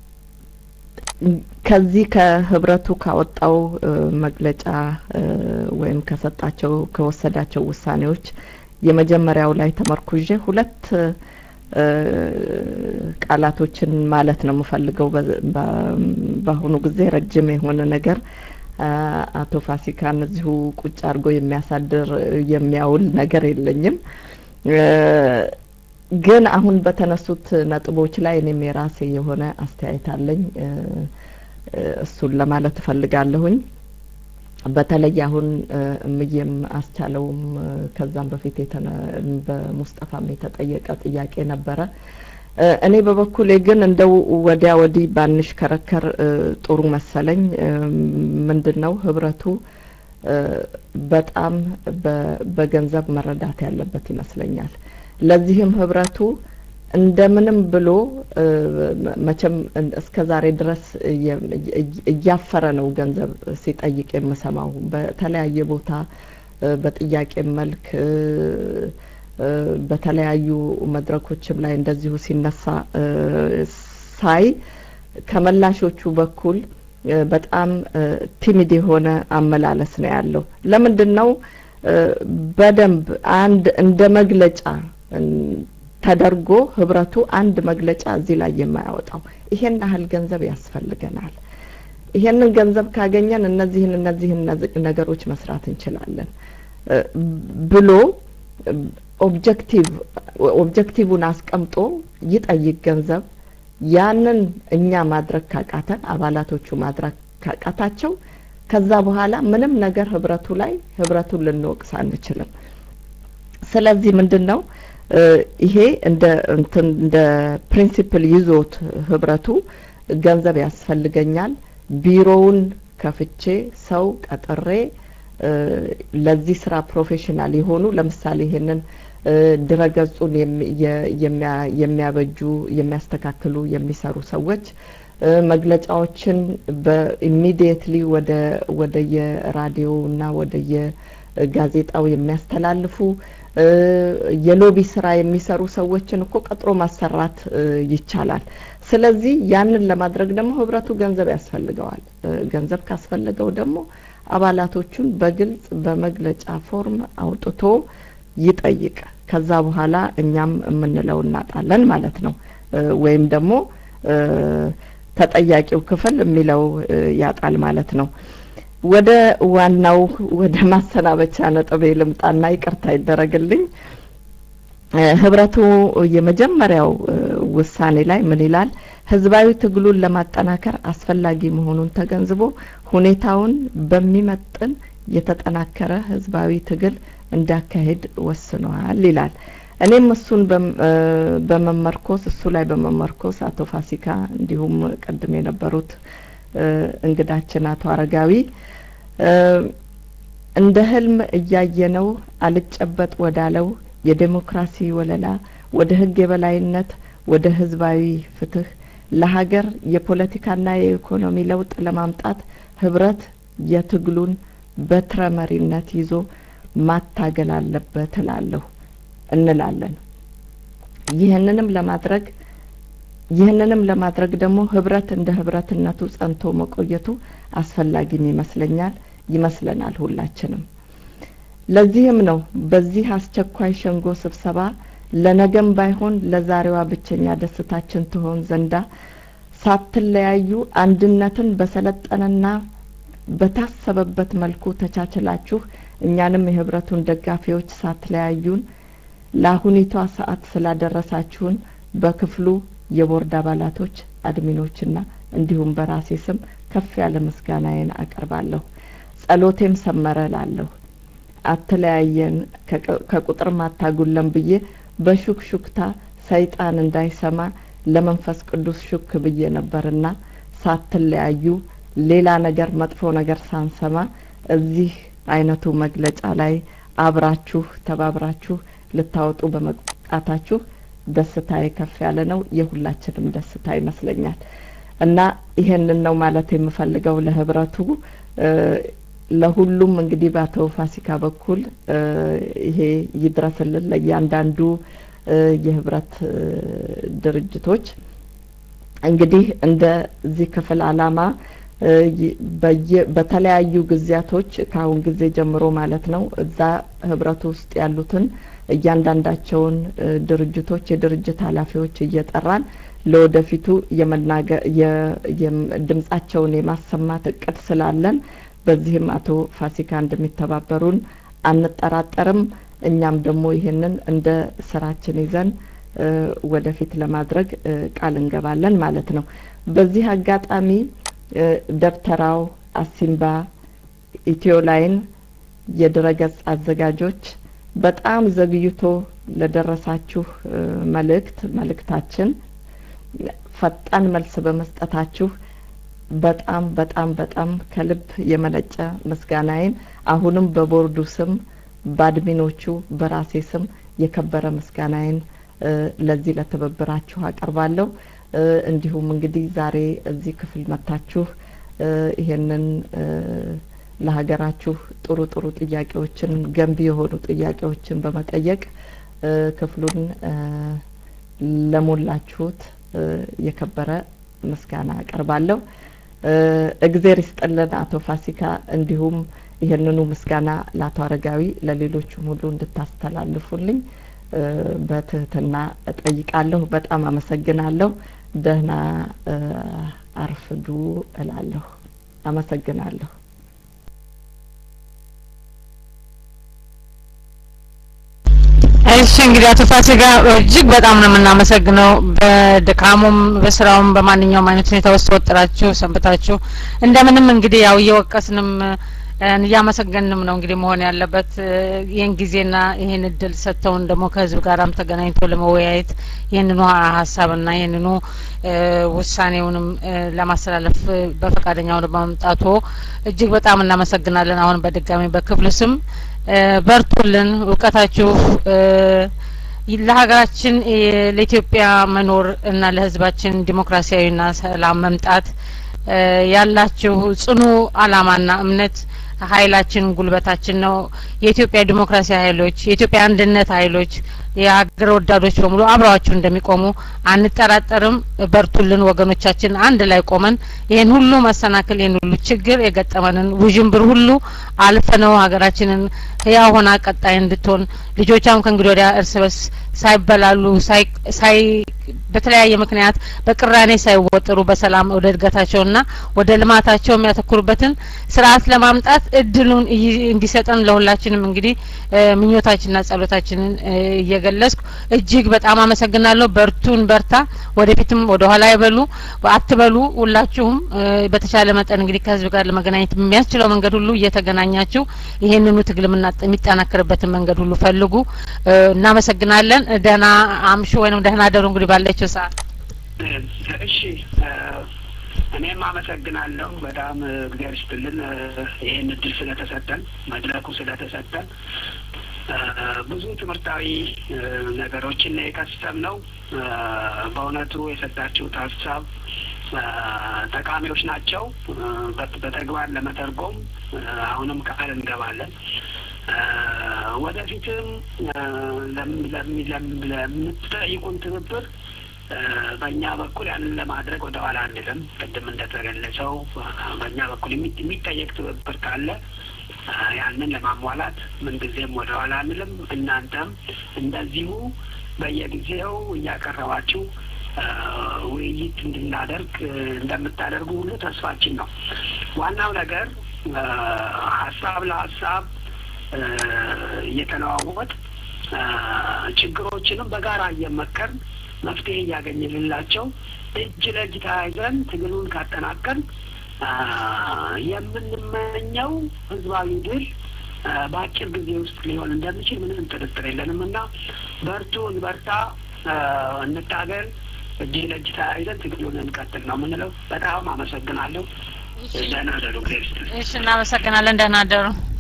ከዚህ ከህብረቱ ካወጣው መግለጫ ወይም ከሰጣቸው ከወሰዳቸው ውሳኔዎች የመጀመሪያው ላይ ተመርኩዤ ሁለት ቃላቶችን ማለት ነው የምፈልገው። በአሁኑ ጊዜ ረጅም የሆነ ነገር አቶ ፋሲካን እዚሁ ቁጭ አድርጎ የሚያሳድር የሚያውል ነገር የለኝም። ግን አሁን በተነሱት ነጥቦች ላይ እኔም የራሴ የሆነ አስተያየት አለኝ። እሱን ለማለት እፈልጋለሁኝ። በተለይ አሁን እምዬም አስቻለውም ከዛም በፊት በሙስጠፋም የተጠየቀ ጥያቄ ነበረ። እኔ በበኩሌ ግን እንደው ወዲያ ወዲህ ባንሽከረከር ጥሩ መሰለኝ። ምንድን ነው ህብረቱ በጣም በገንዘብ መረዳት ያለበት ይመስለኛል። ለዚህም ህብረቱ እንደምንም ብሎ መቼም እስከ ዛሬ ድረስ እያፈረ ነው ገንዘብ ሲጠይቅ የምሰማው በተለያየ ቦታ በጥያቄ መልክ በተለያዩ መድረኮችም ላይ እንደዚሁ ሲነሳ ሳይ ከመላሾቹ በኩል በጣም ቲሚድ የሆነ አመላለስ ነው ያለው። ለምንድን ነው በደንብ አንድ እንደ መግለጫ ተደርጎ ህብረቱ አንድ መግለጫ እዚህ ላይ የማያወጣው? ይሄን ያህል ገንዘብ ያስፈልገናል፣ ይሄንን ገንዘብ ካገኘን እነዚህን እነዚህን ነገሮች መስራት እንችላለን ብሎ ኦብጀክቲቭ ኦብጀክቲቭን አስቀምጦ ይጠይቅ ገንዘብ ያንን እኛ ማድረግ ካቃተን አባላቶቹ ማድረግ ካቃታቸው ከዛ በኋላ ምንም ነገር ህብረቱ ላይ ህብረቱን ልንወቅስ አንችልም። ስለዚህ ምንድን ነው ይሄ እንደ እንትን እንደ ፕሪንሲፕል ይዞት ህብረቱ ገንዘብ ያስፈልገኛል፣ ቢሮውን ከፍቼ ሰው ቀጥሬ ለዚህ ስራ ፕሮፌሽናል የሆኑ ለምሳሌ ይሄንን ድረገጹን የሚያበጁ የሚያስተካክሉ የሚሰሩ ሰዎች መግለጫዎችን በኢሚዲየትሊ ወደ ወደ የራዲዮ እና ወደ የጋዜጣው የሚያስተላልፉ የሎቢ ስራ የሚሰሩ ሰዎችን እኮ ቀጥሮ ማሰራት ይቻላል። ስለዚህ ያንን ለማድረግ ደግሞ ህብረቱ ገንዘብ ያስፈልገዋል። ገንዘብ ካስፈለገው ደግሞ አባላቶቹን በግልጽ በመግለጫ ፎርም አውጥቶ ይጠይቅ። ከዛ በኋላ እኛም የምንለው እናጣለን ማለት ነው። ወይም ደግሞ ተጠያቂው ክፍል የሚለው ያጣል ማለት ነው። ወደ ዋናው ወደ ማሰናበቻ ነጥቤ ልምጣና ይቅርታ ይደረግልኝ። ህብረቱ የመጀመሪያው ውሳኔ ላይ ምን ይላል? ህዝባዊ ትግሉን ለማጠናከር አስፈላጊ መሆኑን ተገንዝቦ ሁኔታውን በሚመጥን የተጠናከረ ህዝባዊ ትግል እንዲያካሄድ ወስኗል ይላል። እኔም እሱን በመመርኮስ እሱ ላይ በመመርኮስ አቶ ፋሲካ እንዲሁም ቅድም የነበሩት እንግዳችን አቶ አረጋዊ እንደ ህልም እያየነው አልጨበጥ ወዳለው የዴሞክራሲ ወለላ ወደ ህግ የበላይነት ወደ ህዝባዊ ፍትህ ለሀገር የፖለቲካና የኢኮኖሚ ለውጥ ለማምጣት ህብረት የትግሉን በትረ መሪነት ይዞ ማታገል አለበት እላለሁ እንላለን። ይህንንም ለማድረግ ይህንንም ለማድረግ ደግሞ ህብረት እንደ ህብረትነቱ ጸንቶ መቆየቱ አስፈላጊም ይመስለኛል ይመስለናል ሁላችንም። ለዚህም ነው በዚህ አስቸኳይ ሸንጎ ስብሰባ ለነገም ባይሆን ለዛሬዋ ብቸኛ ደስታችን ትሆን ዘንዳ ሳትለያዩ አንድነትን በሰለጠነና በታሰበበት መልኩ ተቻችላችሁ እኛንም የህብረቱን ደጋፊዎች ሳትለያዩን ለአሁኒቷ ሰዓት ስላደረሳችሁን በክፍሉ የቦርድ አባላቶች አድሚኖችና እንዲሁም በራሴ ስም ከፍ ያለ ምስጋናዬን አቀርባለሁ። ጸሎቴም ሰመረ ላለሁ አትለያየን ከቁጥር ማታጉለን ብዬ በሹክሹክታ ሰይጣን እንዳይሰማ ለመንፈስ ቅዱስ ሹክ ብዬ ነበርና ሳትለያዩ ሌላ ነገር መጥፎ ነገር ሳንሰማ እዚህ አይነቱ መግለጫ ላይ አብራችሁ ተባብራችሁ ልታወጡ በመብቃታችሁ ደስታዬ ከፍ ያለ ነው። የሁላችንም ደስታ ይመስለኛል እና ይሄንን ነው ማለት የምፈልገው ለህብረቱ ለሁሉም እንግዲህ በአቶ ፋሲካ በኩል እ ይሄ ይድረስልን ለእያንዳንዱ እ የህብረት እ ድርጅቶች እንግዲህ እንደዚህ ክፍል አላማ እ ይ- በየ- በተለያዩ ጊዜያቶች ከአሁን ጊዜ ጀምሮ ማለት ነው እዛ ህብረቱ ውስጥ ያሉትን እያንዳንዳቸውን እ ድርጅቶች የድርጅት ኃላፊዎች እየጠራን ለወደፊቱ የመናገር የ- የም- ድምጻቸውን የማሰማት እቅድ ስላለን በዚህም አቶ ፋሲካ እንደሚተባበሩን አንጠራጠርም። እኛም ደግሞ ይህንን እንደ ስራችን ይዘን እ ወደፊት ለማድረግ እ ቃል እንገባለን ማለት ነው። በዚህ አጋጣሚ እ ደብተራው፣ አሲምባ፣ ኢትዮ ላይን የድረገጽ አዘጋጆች በጣም ዘግይቶ ለደረሳችሁ እ መልእክት መልእክታችን ፈጣን መልስ በመስጠታችሁ በጣም በጣም በጣም ከልብ የመነጨ ምስጋናዬን አሁንም በቦርዱ ስም በአድሚኖቹ በራሴ ስም የከበረ ምስጋናዬን እ ለዚህ ለትብብራችሁ አቀርባለሁ። እ እንዲሁም እንግዲህ ዛሬ እዚህ ክፍል መጥታችሁ እ ይሄንን እ ለሀገራችሁ ጥሩ ጥሩ ጥያቄዎችን ገንቢ የሆኑ ጥያቄዎችን በመጠየቅ እ ክፍሉን እ ለሞላችሁት እ የከበረ ምስጋና አቀርባለሁ። እ እግዜር ይስጥልን አቶ ፋሲካ፣ እንዲሁም ይህንኑ ምስጋና ለአቶ አረጋዊ ለሌሎቹም ሁሉ እንድታስተላልፉልኝ እ በትህትና እጠይቃለሁ። በጣም አመሰግናለሁ። ደህና እ አርፍዱ እላለሁ። አመሰግናለሁ። እሺ እንግዲህ አቶ ፋሲካ እጅግ በጣም ነው የምናመሰግነው። በድካሙም በስራውም በማንኛውም አይነት ሁኔታ ውስጥ ወጥራችሁ ሰንብታችሁ እንደምንም እንግዲህ ያው እየወቀስንም እ እያመሰገንም ነው እንግዲህ መሆን ያለበት እ ይህን ጊዜና ይህን እድል ሰጥተውን ደግሞ ከህዝብ ጋራም ተገናኝቶ ለመወያየት ይህንኑ ሀሳብና ይህንኑ እ ውሳኔውንም እ ለማስተላለፍ እ በፈቃደኛ ሆነው በመምጣቶ እጅግ በጣም እናመሰግናለን። አሁን በድጋሚ በክፍሉ ስም እ በርቱልን፣ እውቀታችሁ እ ለሀገራችን እ ለኢትዮጵያ መኖር እና ለህዝባችን ዲሞክራሲያዊና ሰላም መምጣት እ ያላችሁ ጽኑ አላማና እምነት ኃይላችን ጉልበታችን ነው። የኢትዮጵያ ዲሞክራሲ ኃይሎች፣ የኢትዮጵያ አንድነት ኃይሎች፣ የሀገር ወዳዶች በሙሉ አብረዋችሁ እንደሚቆሙ አንጠራጠርም። በርቱልን ወገኖቻችን፣ አንድ ላይ ቆመን ይህን ሁሉ መሰናክል ይህን ሁሉ ችግር የገጠመንን ውዥንብር ሁሉ አልፈነው ሀገራችንን ህያው ሆና ቀጣይ እንድትሆን ልጆቿም ከእንግዲህ ወዲያ እርስ በርስ ሳይበላሉ ሳይ ሳይ በተለያየ ምክንያት በቅራኔ ሳይወጥሩ በሰላም ወደ እድገታቸውና ወደ ልማታቸው የሚያተኩሩበትን ስርዓት ለማምጣት እድሉን እይ- እንዲሰጠን ለሁላችንም እንግዲህ እ ምኞታችንና ጸሎታችንን እ እየገለጽኩ እጅግ በጣም አመሰግናለሁ። በርቱን፣ በርታ፣ ወደፊትም ወደ ኋላ አይበሉ አትበሉ። ሁላችሁም እ በተቻለ መጠን እንግዲህ ከህዝብ ጋር ለመገናኘት የሚያስችለው መንገድ ሁሉ እየተገናኛችሁ ይሄንኑ ትግል የምና- የሚጠናከርበትን መንገድ ሁሉ ፈልጉ። እ እናመሰግናለን። ደህና አምሹ ወይንም ደህና ደሩ እንግዲህ ባለችው ሰዓት እሺ እ እኔም አመሰግናለሁ በጣም እ እግዚአብሔር ይስጥልን እ ይህን እድል ስለተሰጠን መድረኩ ስለተሰጠን እ ብዙ ትምህርታዊ እ ነገሮችን ነው የቀሰምነው። እ በእውነቱ የሰጣችሁት ሀሳብ እ ጠቃሚዎች ናቸው። እ በት- በተግባር ለመተርጎም እ አሁንም ቃል እንገባለን። እ ወደፊትም እ ለም- ለም- ለም- ለምትጠይቁን ትብብር እ በእኛ በኩል ያንን ለማድረግ ወደ ኋላ አንልም። ቅድም እንደተገለጸው እ በእኛ በኩል የሚ- የሚጠየቅ ትብብር ካለ እ ያንን ለማሟላት ምንጊዜም ወደ ኋላ አንልም። እናንተም እንደዚሁ በየጊዜው እያቀረባችሁ እ ውይይት እንድናደርግ እ እንደምታደርጉ ሁሉ ተስፋችን ነው። ዋናው ነገር እ ሀሳብ ለሀሳብ እ እየተለዋወጥ እ ችግሮችንም በጋራ እየመከርን መፍትሄ እያገኘንላቸው እጅ ለእጅ ተያይዘን ትግሉን ካጠናቀን አ፣ የምንመኘው ህዝባዊ ድል አ፣ በአጭር ጊዜ ውስጥ ሊሆን እንደሚችል ምንም ጥርጥር የለንም እና በርቱ፣ እንበርታ፣ አ፣ እንታገል፣ እጅ ለእጅ ተያይዘን ትግሉን እንቀጥል ነው የምንለው። በጣም አመሰግናለሁ። ደህና ደሩ። እግዚአብሔር ይስጥልኝ። እሺ፣ እናመሰግናለን። ደህና ደሩ።